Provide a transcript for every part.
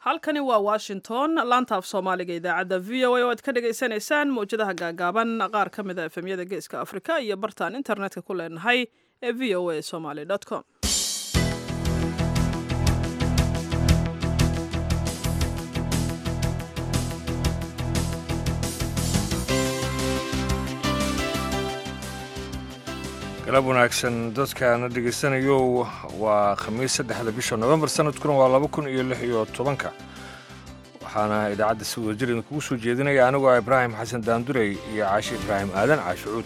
halkani waa washington laanta af soomaaliga idaacadda v o a oo aad ka dhagaysanaysaan mawjadaha gaagaaban qaar ka mid a efemyada geeska afrika iyo bartaan internetka ku leenahay ee v o a somaly com galab wanaagsan dadkaana dhegaysanayo waa khamiis saddexda bisha novembar sanadkuna waa laba kun iyo lix iyo tobanka waxaana idaacadda si wadajir idinkugu soo jeedinaya anigoo ah ibraahim xasan daandurey iyo caashi ibraahim aadan caashucuud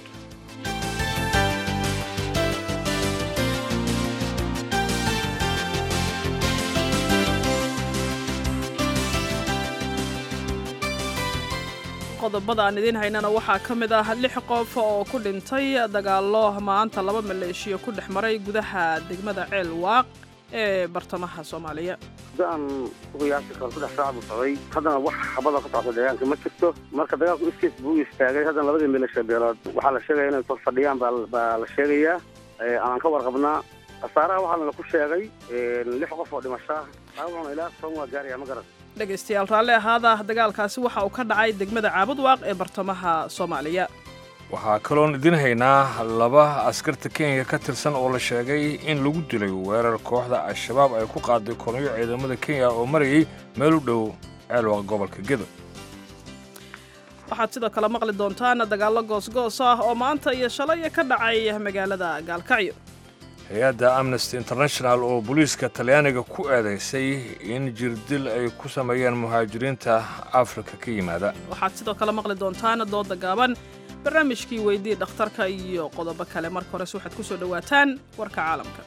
qodobada aan idiin haynana waxaa ka mid ah lix qof oo ku dhintay dagaallo maanta laba maleeshiyo ku dhex maray gudaha degmada ceel waaq ee bartamaha soomaaliya aan uqiyaasi karo saddex saac buu socday haddana wax xabada ka socota deegaanka ma jirto marka dagaalku iskiis buu istaagay haddana labadii maleeshiya beelood waxaa la sheegaya inay soo fadhiyaan baa la sheegayaa aan ka warqabnaa khasaaraha waxaana laku sheegay lix qof oo dhimashaa dhaawacuna ilaa toban waa gaaraya ma garan dhegaystayaal raalli ahaada dagaalkaasi waxa uu ka dhacay degmada caabudwaaq ee bartamaha soomaaliya waxaa kaloon idin haynaa laba askarta kenya ka tirsan oo la sheegay in lagu dilay weerar kooxda al-shabaab ay ku qaaday kolonyo ciidamada kenya oo marayay meel u dhow ceelwaaq gobolka gedo waxaad sidoo kale maqli doontaan dagaallo goosgoos ah oo maanta iyo shalay ka dhacay magaalada gaalkacyo hay-adda amnesty international oo booliiska talyaaniga ku eedaysay in jirdil ay ku sameeyeen muhaajiriinta afrika ka yimaada waxaad sidoo kale maqli doontaan dooda gaaban barnaamijkii weydii dhakhtarka iyo qodobo kale marka hores waxaad ku soo dhowaataan warka caalamka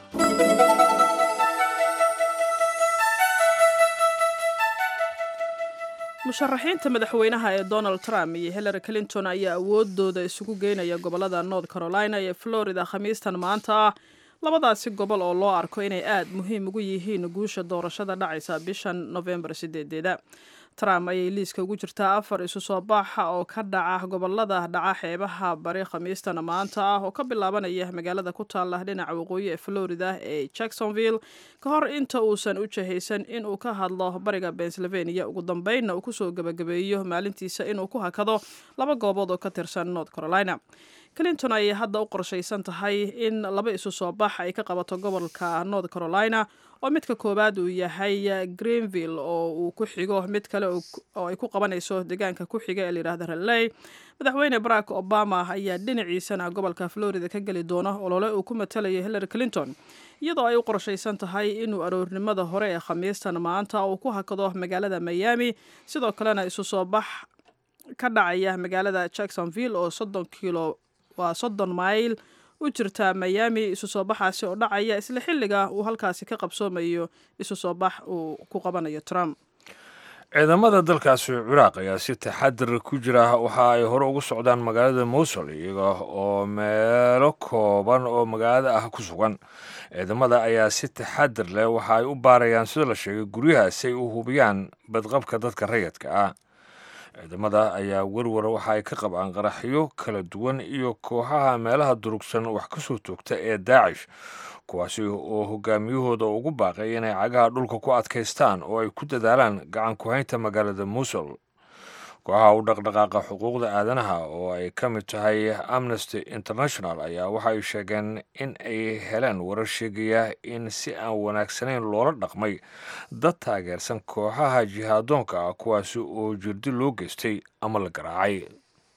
musharaxiinta madaxweynaha ee donald trump iyo hillary clinton ayaa awoodooda isugu geynaya gobollada north carolina iyo florida khamiistan maanta ah labadaasi gobol oo loo arko inay aad muhiim ugu yihiin guusha doorashada dhacaysa bishan nofembar sideedeeda trump ayay liiska ugu jirtaa afar isu soo baaxa oo ka dhaca gobolada dhaca xeebaha bari khamiistan maanta ah oo ka bilaabanaya magaalada ku taala dhinaca waqooyi ee florida ee jacksonville ka hor inta uusan u jahaysan inuu ka hadlo bariga pennsylvania ugu dambeynna uu kusoo gebagabeeyo maalintiisa inuu ku hakado laba goobood oo ka tirsan north carolina clinton ayay hadda u qorshaysan tahay in laba isu soo bax ay ka qabato gobolka north carolina oo midka koowaad uu yahay greenville oo uu ku xigo mid kale oo ay ku qabanayso deegaanka ku xiga ee layidhahda ralley madaxweyne barack obama ayaa dhinaciisana gobolka florida ka geli doona olole uu ku matalayo hillary clinton iyadoo ay u qorshaysan tahay inuu aroornimada hore ee khamiistan maanta uu ku hakado magaalada miami sidoo kalena isu soo bax ka dhacaya magaalada jacksonville oo soddon kilo waa soddon mayl u jirta miami isu soo baxaasi oo dhacaya isla xilliga uu halkaasi ka qabsoomayo isu soo bax uu ku qabanayo trump ciidamada dalkaasi ciraaq ayaa si taxadir ku jira waxa ay hore ugu socdaan magaalada mowsul iyaga oo meelo kooban oo magaalada ah ku sugan ciidamada ayaa si taxadir leh waxa ay u baarayaan sida la sheegay guryaha si ay u hubiyaan badqabka dadka rayadka ah ciidamada ayaa werwar waxa ay ka qabaan qaraxyo kala duwan iyo kooxaha meelaha durugsan wax ka soo toogta ee daacish kuwaasi oo hogaamiyahooda ugu baaqay inay cagaha dhulka ku adkaystaan oo ay ku dadaalaan gacan ku-haynta magaalada muusul kooxaha u dhaqdhaqaaqa xuquuqda aadanaha oo ay ka mid tahay amnesty international ayaa waxa ay sheegeen in ay heleen warar sheegaya in si aan wanaagsanayn loola dhaqmay dad taageersan kooxaha jihaadoonka ah kuwaasi oo jirdi loo geystay ama la garaacay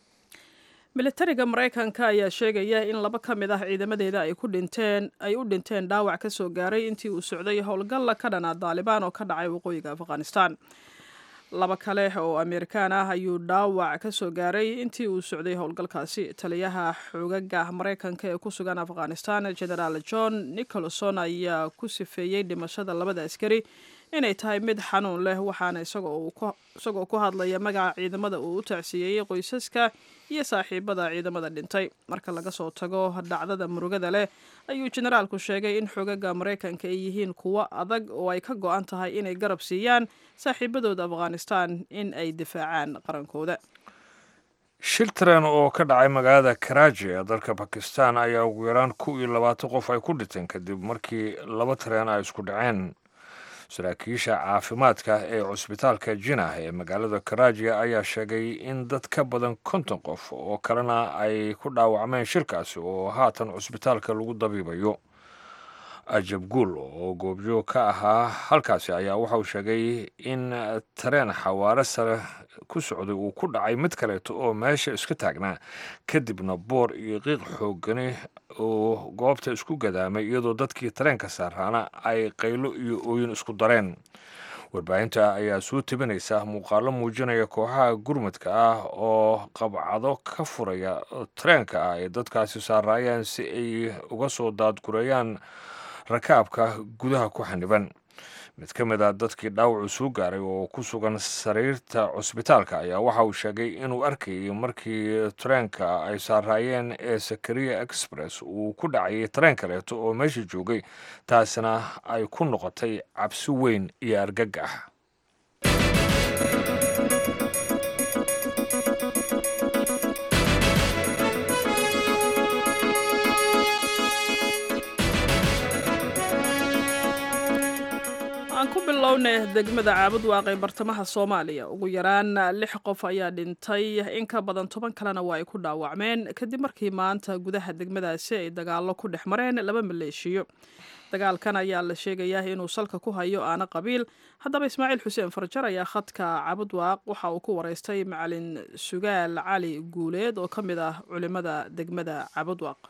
militariga maraykanka ayaa sheegaya in laba ka mid ah ciidamadeeda ay ku dhinteen ay u dhinteen dhaawac ka soo gaaray intii uu socday howlgalla ka dhana daalibaan oo ka dhacay waqooyiga afghanistan laba kale oo amerikaan ah ayuu dhaawac ka soo gaaray intii uu socday howlgalkaasi taliyaha xoogaga maraykanka ee ku sugan afghanistan genaraal john nicholson ayaa ku sifeeyey dhimashada labada askari inay tahay mid xanuun leh waxaana isagoo ku hadlaya magaca ciidamada uu u tacsiyeeyey qoysaska iyo saaxiibada ciidamada dhintay marka laga soo tago dhacdada murugada leh ayuu generaalku sheegay in xoogaga maraykanka ay yihiin kuwo adag oo ay ka go-an tahay inay garab siiyaan saaxiibadooda afghanistan in ay difaacaan qarankooda shil tareen oo ka dhacay magaalada karaaji ee dalka bakistan ayaa ugu yaraan kow iyo labaatan qof ay ku dhinteen kadib markii laba tareen ay isku dhaceen saraakiisha caafimaadka ee cusbitaalka jinah ee magaalada karaajiya ayaa sheegay in dad ka badan konton qof oo kalena ay ku dhaawacmeen shirkaasi oo haatan cusbitaalka lagu dabiibayo ajab guul oo goobjoog ka ahaa halkaasi ayaa waxauu sheegay in tareen xawaare sare ku socday uu ku dhacay mid kaleeto oo meesha iska taagnaa kadibna boor iyo qiiq xoogani oo goobta isku gadaamay iyadoo dadkii tareenka saaraana ay qaylo iyo ooyin isku dareen warbaahinta ayaa soo tebinaysa muuqaalo muujinaya kooxaha gurmadka ah oo qabcado ka furaya tareenka ah ay dadkaasi saaraayeen si ay uga soo daadgureeyaan rakaabka gudaha ku xaniban mid ka mid a dadkii dhaawacu soo gaaray oo ku sugan sariirta cusbitaalka ayaa waxa uu sheegay inuu arkayay markii tareenka ay saaraayeen ee sakariya express uu ku dhacayay tareen kaleeto oo meesha joogay taasina ay ku noqotay cabsi weyn iyo argagax aan ku bilownay degmada caabud waaqay bartamaha soomaaliya ugu yaraan lix qof ayaa dhintay in ka badan toban kalena waa ay ku dhaawacmeen kadib markii maanta gudaha degmadaasi ay dagaallo ku dhex mareen laba maleeshiyo dagaalkan ayaa la sheegayaa inuu salka ku hayo aana qabiil haddaba ismaaciil xuseen farjar ayaa khadka caabud waaq waxa uu ku waraystay macalin sugaal cali guuleed oo ka mid ah culimada degmada caabud waaq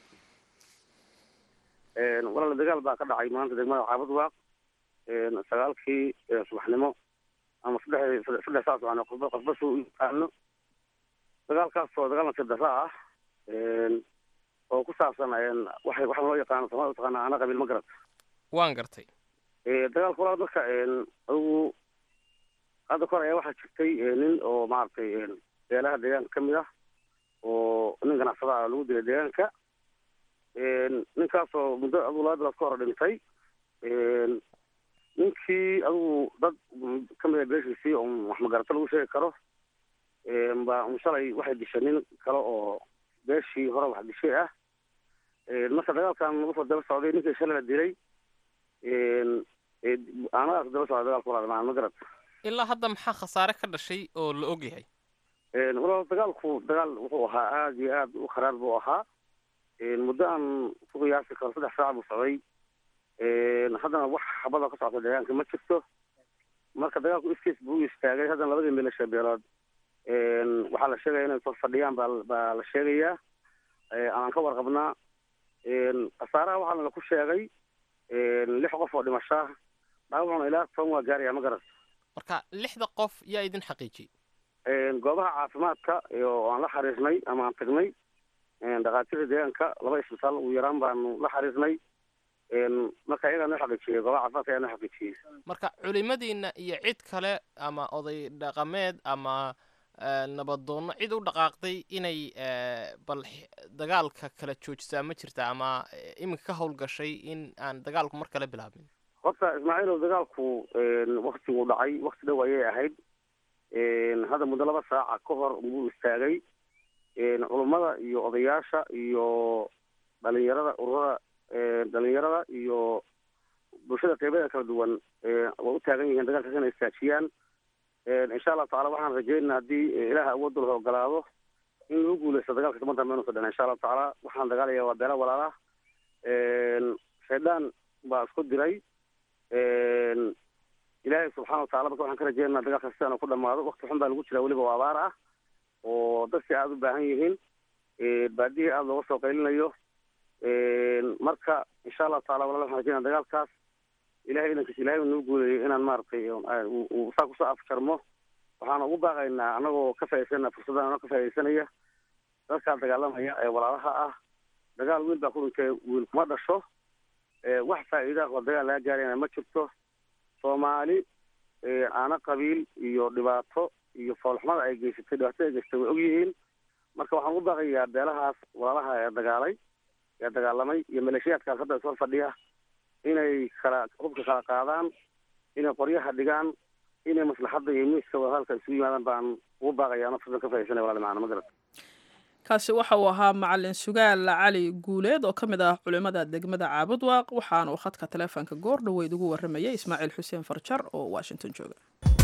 walaal dagaal baa ka dhacay maanta degmada caabud waaq sagaalkii subaxnimo ama saddex saddex saa subaxnimo qofba qofba suu u yaqaano dagaalkaasoo dagaal nasib darra ah oo ku saabsan waxay waxaa loo yaqaano soomaalida utaqaana ana qabiil ma garat waan gartay dagaalka walaal marka adigu hadda kor ayaa waxaa jirtay nin oo maaragtay beelaha deegaanka kamid ah oo nin ganacsada ah lagu dilay deegaanka ninkaasoo muddo adigu laba bilood ka hor dhintay ninkii adigu dad kamid a beeshiisii oo wax magarato lagu sheegi karo baa un shalay waxay dishay nin kale oo beeshii hore wax dishay ah marka dagaalkan usoo daba socday ninkii shalay la dilay aanadaas daba socday dagaalka walaal ma garat ilaa hadda maxaa khasaare ka dhashay oo la og yahay walaal dagaalku dagaal wuxuu ahaa aada iyo aada u kharaar buu ahaa muddo aan ku qiyaasi karo saddex saac buu socday haddana wax xabada ka socota deegaanka ma jirto marka dagaalku iskiis buu u istaagay haddana labadii milasha beelood waxaa la sheegaya inay soo fadhiyaan baa baa la sheegayaa aan ka warqabnaa khasaaraha waxaa la ku sheegay lix qof oo dhimashaa dhaawacuna ilaa toban waa gaaraya ma garat marka lixda qof yaa idin xaqiijiyey goobaha caafimaadka oo aan la xariirnay ama aan tagnay dhakhaatiirta deegaanka laba isbitaal ugu yaraan baanu la xariirnay marka iyagaa noo xaqiijiyey goobaha caafimaadka ayaa noo xaqiijiyey marka culimadiina iyo cid kale ama oday dhaqameed ama nabadoonno cid u dhaqaaqday inay bal dagaalka kala joojisaa ma jirta ama iminka ka howlgashay in aan dagaalku mar kale bilaabin horta ismaaciilow dagaalku waktiguu dhacay wakti dhow ayay ahayd hadda muddo laba saaca ka hor buu istaagay culummada iyo odayaasha iyo dhalinyarada ururada dhalinyarada iyo bulshada qeybadeeda kala duwan way u taagan yihiin dagaalkaas inay istaajiyaan insha allahu tacala waxaan rajeynaa haddii ilaah awoodda la ogolaado in lagu guuleysto dagaalka toban dambe inuusa dhan insha allahu tacaala waxaan dagaalaya waa beela walaala shaydaan baa isku diray ilaahay subxana watacala marka waxaan ka rajeynaa dagaalkaas sidaan ku dhamaado wakti xun baa lagu jiraa weliba oo abaar ah oo dadkii aada u baahan yihiin baadihii aada looga soo qaylinayo marka insha allahu tacala walala waxaan rajeynaa dagaalkaas ilahay idankiis ilahay nuu guuleeyay inaan maaragtay saa kusoo afjarmo waxaan ugu baaqaynaa anagoo ka faa'idaysana fursaddan anoo ka faaidaysanaya dadkaa dagaalamaya ee walaalaha ah dagaal wiil baa ku dhintay wiil kuma dhasho wax faa'iida oo dagaal laga gaarayna ma jirto soomaali aana qabiil iyo dhibaato iyo foolxumada ay geysatay dhibaatada ay geysatay way og yihiin marka waxaan ugu baaqayaa beelahaas walaalaha ee dagaalay ee dagaalamay iyo maleeshiyaadkaas hadda isor fadhiya inay kala hubka kala qaadaan inay qoryaha dhigaan inay maslaxadda iyo miiska wadahadalka isugu yimaadaan baan ugu baaqaya ano fursan ka faaidaysanaya walali macana ma garat kaasi waxa uu ahaa macalin sugaal cali guuleed oo ka mid ah culimmada degmada caabudwaaq waxaana uu khadka taleefonka goor dhoweyd ugu warramayay ismaaciil xuseen farjar oo washington jooga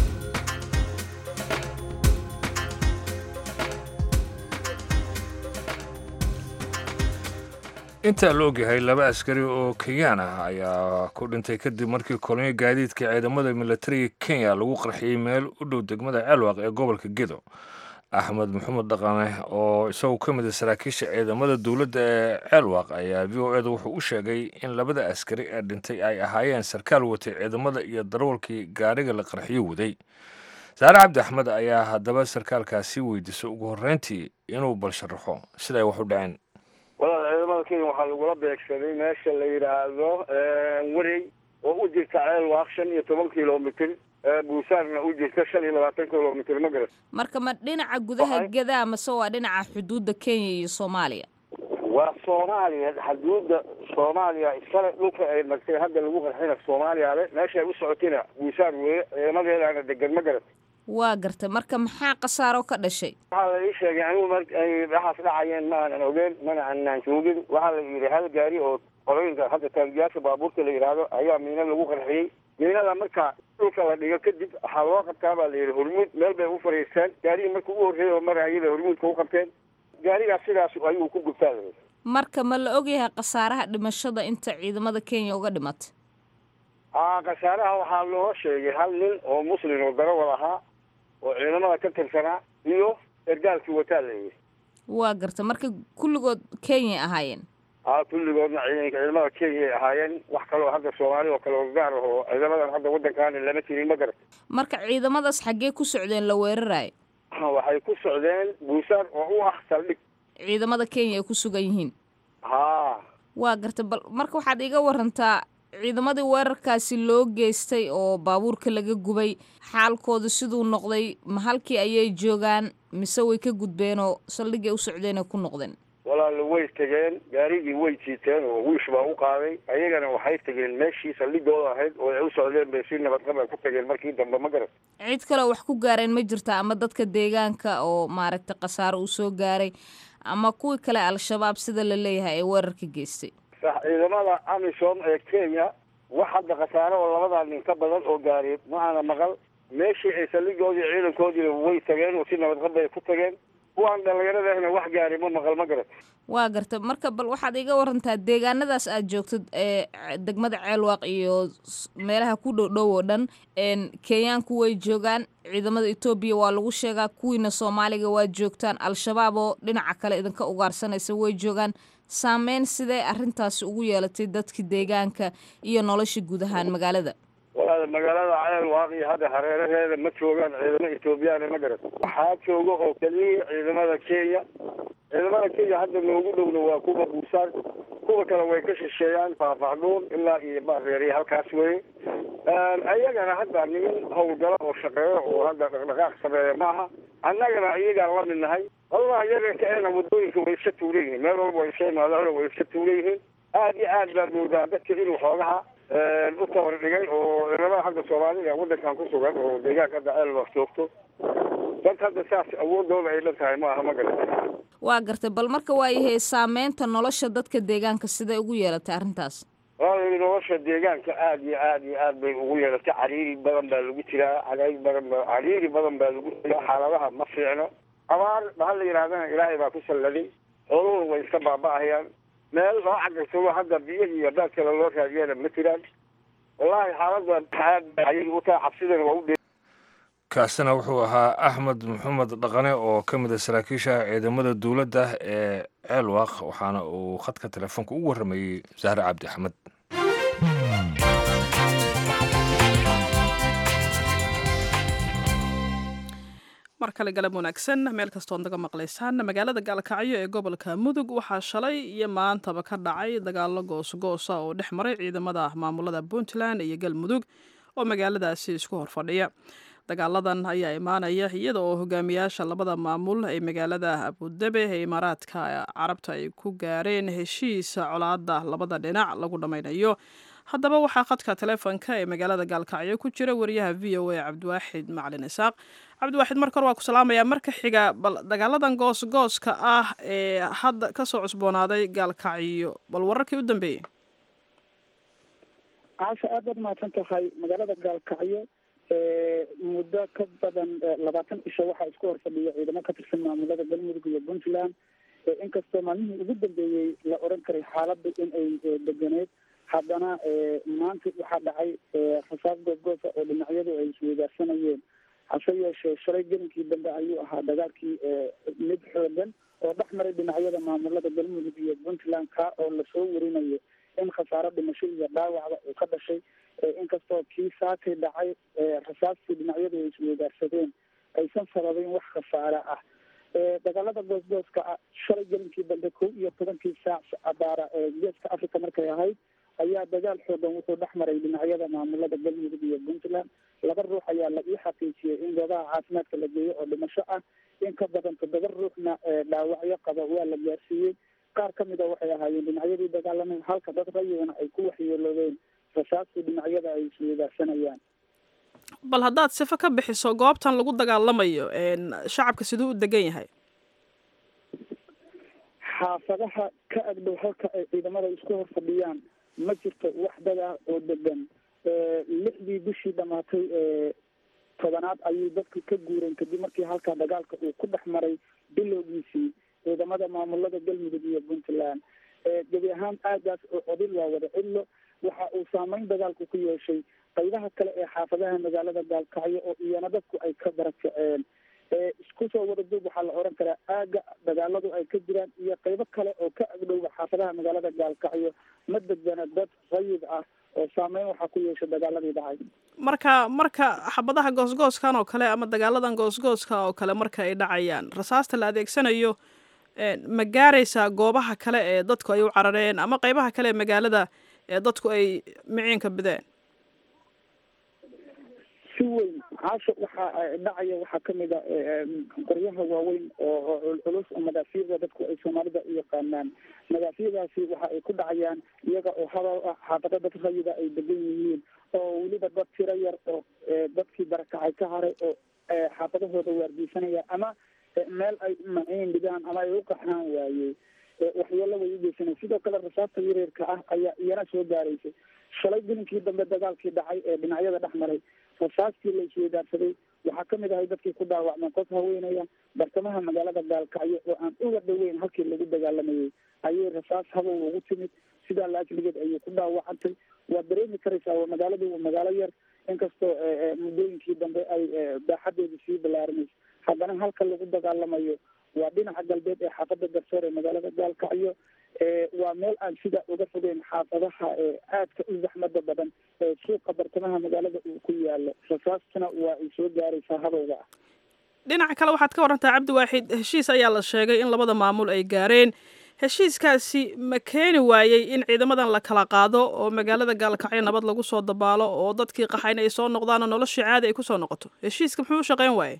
intaa la ogyahay laba askari oo kenyaan ah ayaa ku dhintay kadib markii kolonyo gaadiidka ciidamada militariga kenya lagu qarxiyey meel u dhow degmada ceelwaaq ee gobolka gedo axmed maxamed dhaqane oo isaguo ka mid a saraakiisha ciidamada dowladda ee ceelwaaq ayaa v o eda wuxuu u sheegay in labada askari ee dhintay ay ahaayeen sarkaal watay ciidamada iyo darawalkii gaariga la qarxiyo waday saare cabdi axmed ayaa haddaba sarkaalkaasi weydiisay ugu horreyntii inuu bal sharaxo siday wax u dhaceen walaal ciidamada kenya waxaa lagula beegsaday meesha la yidhaahdo werey oo u jirta ceelwaaq shan iyo toban kilomitr buusaarna u jirta shan iyo labaatan kilomitr ma garat marka ma dhinaca gudaha gedaa mase waa dhinaca xuduudda kenya iyo soomaaliya waa soomaaliya xuduudda soomaaliya iskale dhulka ay martay hadda lagu qarxina soomaaliya le meesha ay u socotina buusaar weye ciidamadeedaana degan ma garat waa gartay marka maxaa khasaaro ka dhashay waxaa la ii sheegay anigu mar ay waxaas dhacayeen ma aanan ogeen mana aanan joogin waxaa la yidhi hal gaari oo qolooyinka hadda taangiyaasha baabuurta la yidhaahdo ayaa miina lagu qarxiyey miinada marka dhulka la dhigo kadib waxaa loo qabtaa baa la yidhi hormuud meel bay u fadhiisteen gaarigii marka ugu horreeyay oo marayay bay hormuudka u qabteen gaarigaas sidaas ayuu ku gubtaa la yidhi marka ma la ogyahay khasaaraha dhimashada inta ciidamada kenya uga dhimatay aa khasaaraha waxaa loo sheegay hal nin oo muslim oo darawal ahaa oo ciidamada ka tirsanaa iyo ergaalkii wataa la yidhi waa garta marka kulligood kenyay ahaayeen aa kulligoodna ciidanka ciidamada kenya ay ahaayeen wax kaloo hadda soomaali oo kale oo gaar ah oo ciidamadan hadda waddankaani lama jirin ma garat marka ciidamadaas xaggee ku socdeen la weerarayo waxay ku socdeen buusaar oo u ah saldhig ciidamada kenya ay ku sugan yihiin haa waa garta bal marka waxaad iga warantaa ciidamadii weerarkaasi loo geystay oo baabuurka laga gubay xaalkooda siduu noqday ma halkii ayay joogaan mise way ka gudbeenoo saldhigay u socdeenay ku noqdeen walaala way tegeen gaarigii way jiiteen oo wiish baa u qaaday ayagana waxay tegeen meeshii saldhigooda ahayd oo ay u socdeen bay si nabadqab ay ku tageen markii dambe ma garat cid kaleo wax ku gaareen ma jirta ama dadka deegaanka oo maaragtay khasaaro uu soo gaaray ama kuwii kale al-shabaab sida la leeyahay ee weerarka geystay sax ciidamada amisom ee kenya wax hadda khasaare oo labadaa nin ka badan oo gaari ma aana maqal meeshii ay saldhigoodii ciidankoodiina way tageen oo si nabadqab bay ku tageen kuwaan dhallinyaradahna wax gaari ma maqal ma garat waa garta marka bal waxaad iga warantaa deegaanadaas aad joogtid ee degmada ceelwaaq iyo meelaha ku dhow dhow oo dhan kenyaanku way joogaan ciidamada etoobiya waa lagu sheegaa kuwiina soomaaliga waa joogtaan al-shabaab oo dhinaca kale idinka ugaarsanaysa way joogaan saameyn sidee arrintaasi ugu yeelatay dadka deegaanka iyo nolosha guud ahaan magaalada walaal magaalada ceelwaaq iyo hadda hareeraheeda ma joogaan ciidamo etoobiyaana ma garat waxaa jooga oo keliya ciidamada kenya ciidamada kenya hadda noogu dhowna waa kuwa buusaar kuwa kale way ka shisheeyaan faahfaahduun ilaa iyo baareeriya halkaas weye ayagana hadda nimin howlgalo oo shaqeeyo oo hadda dhaqdhaqaaq sameeya maaha annagana iyagaan la mid nahay wallahi yaganka eena waddooyinka way iska tuulan yihiin meel walba way iska imaadaan way iska tuulan yihiin aad iyo aad baad moodaa dadka inuu xoogaha u tabar dhigay oo ciidamada hadda soomaalida waddankan ku sugan oo deegaanka hadda ceelwaaq joogto dad hadda saas awoodooda ay dhan tahay ma aha ma garata waa gartay bal marka waayahay saameynta nolosha dadka deegaanka siday ugu yeelatay arrintaas walaal nolosha deegaanka aad iyo aad iyo aad bay ugu yeelatay cariiri badan baa lagu jiraa cadayd badan ba cariiri badan baa lagu jiraa xaaladaha ma fiicno abaar bahal la yidhahdana ilaahay baa ku salladay xooluhu way iska baaba'ahayaan meel loo cagaysado hadda biyihii iyo daad kale loo raadiyana ma jiraan wallahi xaaladda aad ayay u tahay cabsidana waa u kaasina wuxuu ahaa axmed maxamed dhaqane oo ka mid a saraakiisha ciidamada dowladda ee ceelwaaq waxaana uu khadka telefoonka ugu warramayey zahre cabdi axmed mar kale galab wanaagsan meel kastood naga maqlaysaan magaalada gaalkacyo ee gobolka mudug waxaa shalay iyo maantaba ka dhacay dagaalo goosgoosa oo dhex maray ciidamada maamulada puntland iyo galmudug oo magaaladaasi isku horfadhiya dagaaladan ayaa imaanaya iyada oo hogaamiyaasha labada maamul ee magaalada abudabe ee imaaraadka carabta ay ku gaareen heshiis colaada labada dhinac lagu dhammaynayo haddaba waxaa khadka taleefonka ee magaalada gaalkacyo ku jira wariyaha v o a cabdiwaaxid macalin isaaq cabdiwaaxid marka hore waa ku salaamaya marka xiga bal dagaaladan goosgooska ah ee hadda kasoo cusboonaaday gaalkacyo bal wararkii u dambeeyey caasha aad baad mahadsan tahay magaalada gaalkacyo muddo ka badan labaatan isha waxaa isku hor fadhiya ciidamo ka tirsan maamulada galmudug iyo puntland inkastoo maalmihii ugu dambeeyey la oran karay xaaladda in ay deganeed haddana maanta waxaa dhacay rasaas goosgoosa oo dhinacyadu ay isweydaarsanayeen hase yeeshee shalay gelinkii dambe ayuu ahaa dagaalkii mid xoogan oo dhex maray dhinacyada maamulada galmudug iyo puntland ka oo lasoo warinayo in khasaaro dhimasho iyo dhaawacda uu ka dhashay inkastoo kii saakay dhacay rasaastii dhinacyadu ay isweydaarsadeen aysan sababeyn wax khasaare ah dagaalada goosgooska ah shalay gelinkii dambe kow iyo tobankii saac abaara geeska africa markay ahayd ayaa dagaal xoogan wuxuu dhex maray dhinacyada maamulada galmudug iyo puntland laba ruux ayaa la ii xaqiijiyey in goobaha caafimaadka la geeyo oo dhimasho ah in ka badan toddoba ruuxna dhaawacyo qaba waa la gaarsiiyey qaar ka mid a waxay ahaayeen dhinacyadii dagaalamay halka dad rayigana ay ku waxyeeloobeen rasaastii dhinacyada ay isweydaarsanayaan bal haddaad sifo ka bixiso goobtan lagu dagaalamayo shacabka siduu u degan yahay xaafadaha ka agdhow halka ay ciidamada isku hor fadhiyaan ma jirto wax dad ah oo degan lixdii bishii dhamaatay tobanaad ayay dadku ka guureen kadib markii halkaa dagaalka uu ku dhex maray bilowgiisii ciidamada maamulada galmudug iyo puntland gebi ahaan aagaas oo odil waa wada cidlo waxa uu saameyn dagaalku ku yeeshay qaybaha kale ee xaafadaha magaalada gaalkacyo oo iyana dadku ay ka barakaceen isku soo wada duub waxaa la oran karaa aaga dagaaladu ay ka jiraan iyo qaybo kale oo ka agdhowga xaafadaha magaalada gaalkacyo ma degana dad rayid ah oo saameyn waxaa ku yeeshay dagaaladii dhacay marka marka xabadaha goosgooskan oo kale ama dagaaladan goosgooska oo kale marka ay dhacayaan rasaasta la adeegsanayo ma gaaraysaa goobaha kale ee dadku ay u carareen ama qaybaha kale ee magaalada ee dadku ay miciinka bideen si weyn caasha waxaa dhacaya waxaa kamid a qoryaha waaweyn oo culculus oo madaafiicda dadku ay soomaalida u yaqaanaan madaafiicdaasi waxa ay ku dhacayaan iyaga oo hadal ah xaafado dad rayida ay degan yihiin oo weliba dad tiro yar oo dadkii barakacay ka haray oo xaafadahooda waardiisanaya ama meel ay maciin dhigaan ama ay u qaxaan waayey waxyeelo way u geysanay sidoo kale rasaasta yareerka ah ayaa iyana soo gaaraysay shalay gelinkii dambe dagaalkii dhacay ee dhinacyada dhex maray rasaastii la isweydaarsaday waxaa kamid ahay dadkii ku dhaawacmeen qof haweenaya bartamaha magaalada gaalkacyo oo aan uga dhaweyn halkii lagu dagaalamayay ayay rasaas habow ugu timid sidaa laajligeed ayay ku dhaawacantay waad dareemi karaysaa waa magaaladu waa magaalo yar inkastoo muddooyinkii dambe ay baaxadeedu sii balaarinayso haddana halka lagu dagaalamayo waa dhinaca galbeed ee xaafada garsoor ee magaalada gaalkacyo waa meel aan sida uga fogeyn xaafadaha aadka u zaxmada badan ee suuqa bartamaha magaalada uu ku yaalo rasaastuna waa ay soo gaaraysaa habowga ah dhinaca kale waxaad ka warantaa cabdiwaaxid heshiis ayaa la sheegay in labada maamul ay gaareen heshiiskaasi ma keeni waayey in ciidamadan la kala qaado oo magaalada gaalkacyo nabad lagu soo dabaalo oo dadkii qaxayna ay soo noqdaan oo noloshii caadi ay kusoo noqoto heshiiska muxuu u shaqeyn waayey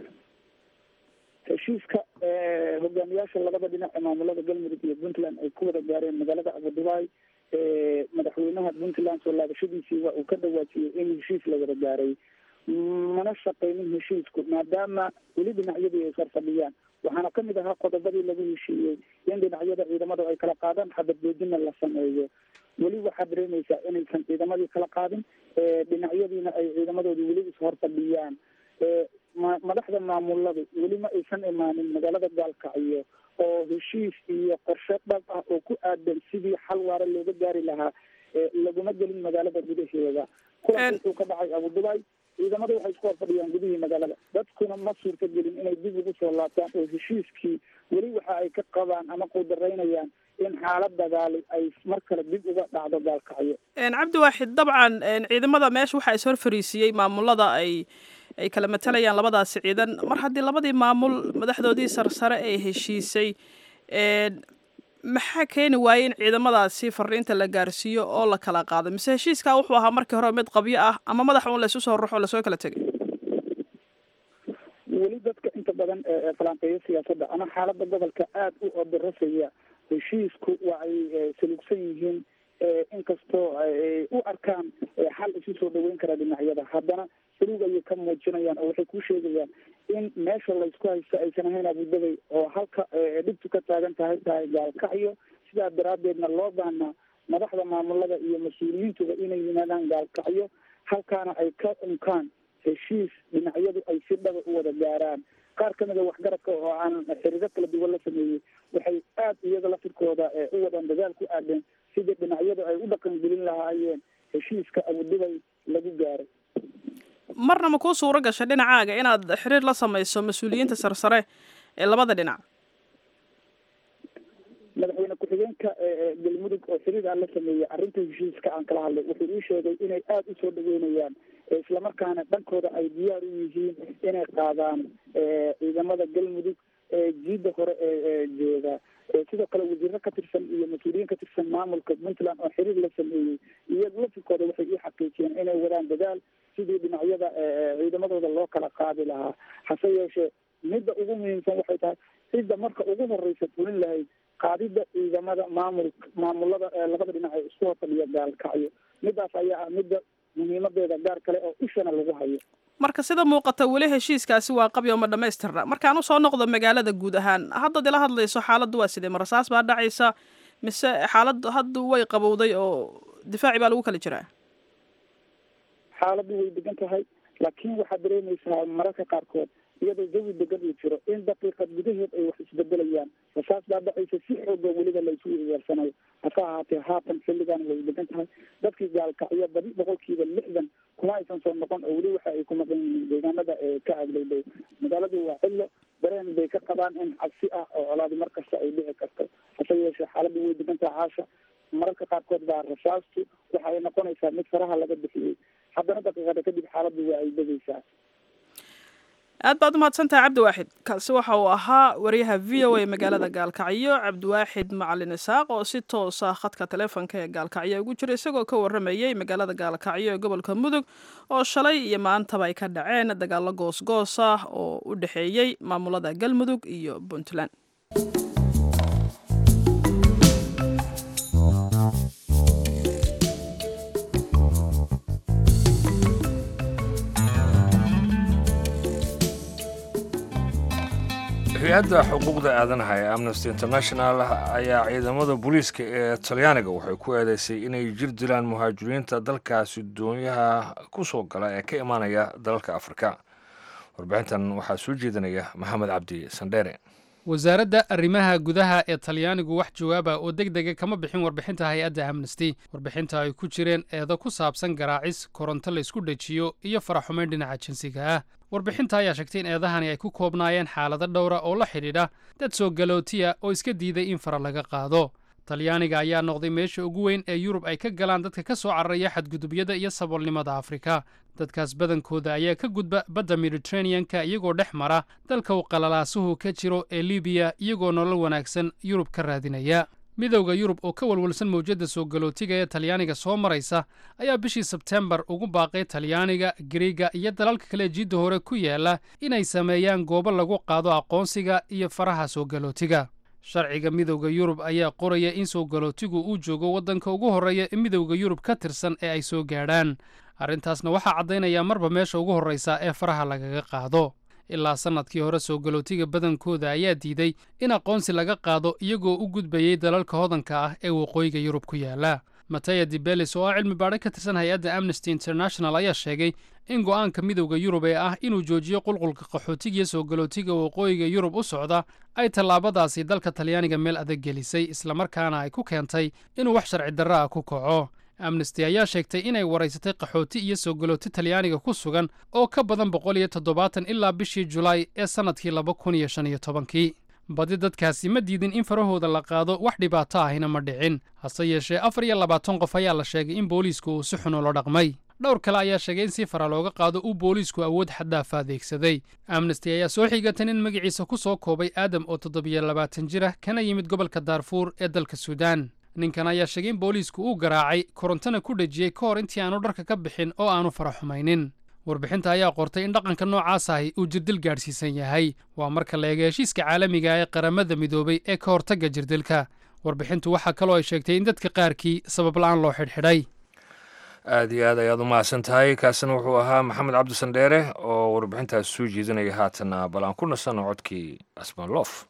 heshiiska hogaamiyaasha labada dhinac ee maamulada galmudug iyo puntland ay ku wada gaareen magaalada abudubai madaxweynaha puntland soo laabashadiisii waa uu ka dhawaajiyey in heshiis la wada gaaray mana shaqeynin heshiisku maadaama weli dhinacyadii ay farfadhiyaan waxaana kamid ahaa qodobadii lagu heshiiyey in dhinacyada ciidamadu ay kala qaadaan xabadjoojina la sameeyo weli waxaad dareemaysaa inaysan ciidamadii kala qaadin dhinacyadiina ay ciidamadoodii weli ishorfadhiyaan madaxda maamuladu weli ma aysan imaanin magaalada gaalkacyo oo heshiis iyo qorshe dhab ah oo ku aadan sidii xal waara looga gaari lahaa laguma gelin magaalada gudaheeda kulanka wuxuu ka dhacay abudubai ciidamada waxay isku horfadhiyaan gudihii magaalada dadkuna ma suurta gelin inay dib ugu soo laabtaan oo heshiiskii weli waxa ay ka qabaan ama quudaraynayaan in xaalad dagaali ay mar kale dib uga dhacdo gaalkacyo cabdiwaaxid dabcan ciidamada meesha waxaa is hor fariisiiyey maamulada ay ay kala matalayaan labadaasi ciidan mar haddii labadii maamul madaxdoodii sarsare ay heshiisay maxaa keeni waayey in ciidamadaasi fariinta la gaarsiiyo oo la kala qaado mise heshiiskaa wuxuu ahaa markii hore mid qabyo ah ama madax un laysu soo ruxo lasoo kala tegay badan falanqeeyo siyaasadda ama xaaladda gobolka aada u odarasaya heshiisku waa ay salugsan yihiin inkastoo ay u arkaan xal isu soo dhaweyn kara dhinacyada haddana saluug ayay ka muujinayaan oo waxay ku sheegayaan in meesha laysku haysto aysan ahayn abudabay oo halka dhibtu ka taagan tahay tahay gaalkacyo sidaa daraaddeedna loo baahnaa madaxda maamulada iyo mas-uuliyiintuba inay yimaadaan gaalkacyo halkaana ay ka unkaan heshiis dhinacyadu ay si dhaba u wada gaaraan qaar ka mida waxgaradka oo aan xiriiro kala duwan la sameeyey waxay aada iyaga lafirkooda u wadaan dadaal ku aadeen sidii dhinacyadu ay u dhaqangelin lahaayeen heshiiska abudubay lagu gaaray marna ma kuu suuro gashay dhinacaaga inaad xiriir la samayso mas-uuliyiinta sarsare ee labada dhinac madaxweyne ku-xigeenka galmudug oo xiriir aan la sameeyey arrinta heshiiska aan kala hadlay wuxuu ii sheegay inay aada usoo dhaweynayaan islamarkaana dhankooda ay diyaar u yihiin inay qaadaan ciidamada galmudug jiidda hore ee jooga sidoo kale wasiiro ka tirsan iyo mas-uuliyiin ka tirsan maamulka puntland oo xiriir la sameeyey iyaga lafirkooda waxay ii xaqiijiyeen inay wadaan dadaal sidii dhinacyada ciidamadooda loo kala qaadi lahaa hase yeeshee midda ugu muhiimsan waxay tahay cidda marka ugu horeysa fulin lahayd qaadida ciidamada maamul maamulada labada dhinac ee isku horfadhiya gaalkacyo midaas ayaa ah midda muhiimadeeda gaar kale oo ishana lagu hayo marka sida muuqata weli heshiiskaasi waa qabyo ma dhamaystirna markaan usoo noqdo magaalada guud ahaan haddaad ila hadlayso xaaladdu waa sidee marasaas baa dhacaysa mise xaaladdu hadda way qabowday oo difaaci baa lagu kala jiraa xaaladdu way degan tahay laakiin waxaad dareemaysaa mararka qaarkood iyadoo jawi degan uu jiro in daqiiqad gudaheed ay wax isbedelayaan rasaas baa dhacaysa si xooga weliba laysu weersanayo hase ahaatee haatan xilligan way degan tahay dadkii gaalkacyo badi boqolkiiba lixdan kuma aysan soo noqon oo weli waxa ay ku maqan yihiin deegaanada ka agdhowdhow magaaladu waa cillo dareen bay ka qabaan in cabsi ah oo colaadi mar kasta ay dhici karto hase yeeshee xaaladdu way degan tahay caasha mararka qaarkood baa rasaastu waxa ay noqonaysaa mid faraha laga bixiyey haddana daqiiqada kadib xaaladdu waa ay degaysaa aad baad umahadsantahay cabdiwaaxid kaasi waxa uu ahaa wariyaha v o a magaalada gaalkacyo cabdiwaaxid macalin isaaq oo si toosa khadka taleefonka ee gaalkacyo ugu jira isagoo ka waramayey magaalada gaalkacyo ee gobolka mudug oo shalay iyo maantaba ay ka dhaceen dagaalo goosgoos ah oo u dhexeeyey maamulada galmudug iyo puntland hay-adda xuquuqda aadanaha ee amnesty international ayaa ciidamada booliiska ee talyaaniga waxay ku eedeysay inay jir dilaan muhaajiriinta dalkaasi doonyaha ku soo gala ee ka imaanaya dalalka afrika warbixintan waxaa soo jeedinaya maxamed cabdi sandheere wasaaradda arrimaha gudaha ee talyaanigu wax jawaaba oo deg dega kama bixin warbixinta hay-adda amnesty warbixinta ay ku jireen eedo ku saabsan garaacis koronto laysku dhejiyo iyo faraxumayn dhinaca jinsiga ah warbixinta ayaa sheegtay in eedahani ay ku koobnaayeen xaalado dhowra oo la xidhiidha dad soo galootiya oo iska diiday in fara laga qaado talyaaniga ayaa noqday meesha ugu weyn ee yurub ay ka galaan dadka ka soo cararaya xadgudubyada iyo saboolnimada afrika dadkaas badankooda ayaa ka gudba badda mediteraneanka iyagoo dhex mara dalka uu qalalaasuhu ka jiro ee libiya iyagoo nolol wanaagsan yurub ka raadinaya midowda yurub oo ka walwalsan mawjadda soo galootiga ee talyaaniga soo maraysa ayaa bishii sebtembar ugu baaqay talyaaniga gariiga iyo dalalka kale jidda hore ku yaala inay sameeyaan goobo lagu qaado aqoonsiga iyo faraha soo galootiga sharciga midowda yurub ayaa qoraya in soo galootigu uu joogo waddanka ugu horreeya ee midowda yurub ka tirsan ee ay soo gaadhaan arrintaasna waxaa caddaynaya marba meesha ugu horraysa ee faraha lagaga qaado ilaa sannadkii hore soo galootiga badankooda ayaa diiday in aqoonsi laga qaado iyagoo u gudbayey dalalka hodanka ah ee waqooyiga yurub ku yaala mataya dibelis oo ah cilmi baadho ka tirsan hay-adda amnesty international ayaa sheegay in go'aanka midowda yurub ee ah inuu joojiyo qulqulka qaxootigiyo soo galootiga waqooyiga yurub u socda ay tallaabadaasi dalka talyaaniga meel adag gelisay islamarkaana ay ku keentay inuu wax sharci darro ah ku kaco amnesty ayaa sheegtay inay waraysatay qaxooti iyo soo galooti talyaaniga ku sugan oo ka badan boqol iyo toddobaatan ilaa bishii julaay ee sannadkii laba kun iyo shan iyo tobankii badi dadkaasi ma diidin in farahooda la qaado wax dhibaato ahina ma dhicin hase yeeshee afar iyo labaatan qof ayaa la sheegay in booliisku uu si xun ula dhaqmay dhowr kale ayaa sheegay in si fara looga qaado uu booliisku awood xaddaafa adeegsaday amnesty ayaa soo xigatan in magaciisa ku soo koobay aadam oo toddobiyo labaatan jir ah kana yimid gobolka daarfuur ee dalka suudaan ninkan ayaa sheegay in booliisku uu garaacay korontona ku dhejiyey ka hor intii aanu dharka ka bixin oo aanu fara xumaynin warbixinta ayaa qortay in dhaqanka noocaas ahi uu jirdil gaadhsiisan yahay waa marka la eega heshiiska caalamiga ee qaramada midoobay ee ka hortagga jirdilka warbixintu waxaa kaloo ay sheegtay in dadka qaarkii sabab la-aan loo xidhxidhay aad iyo aad ayaad u mahadsan tahay kaasina wuxuu ahaa maxamed cabdisandheere oo warbixintaas soo jeedinaya haatana bal aan ku nasanno codkii asmanloof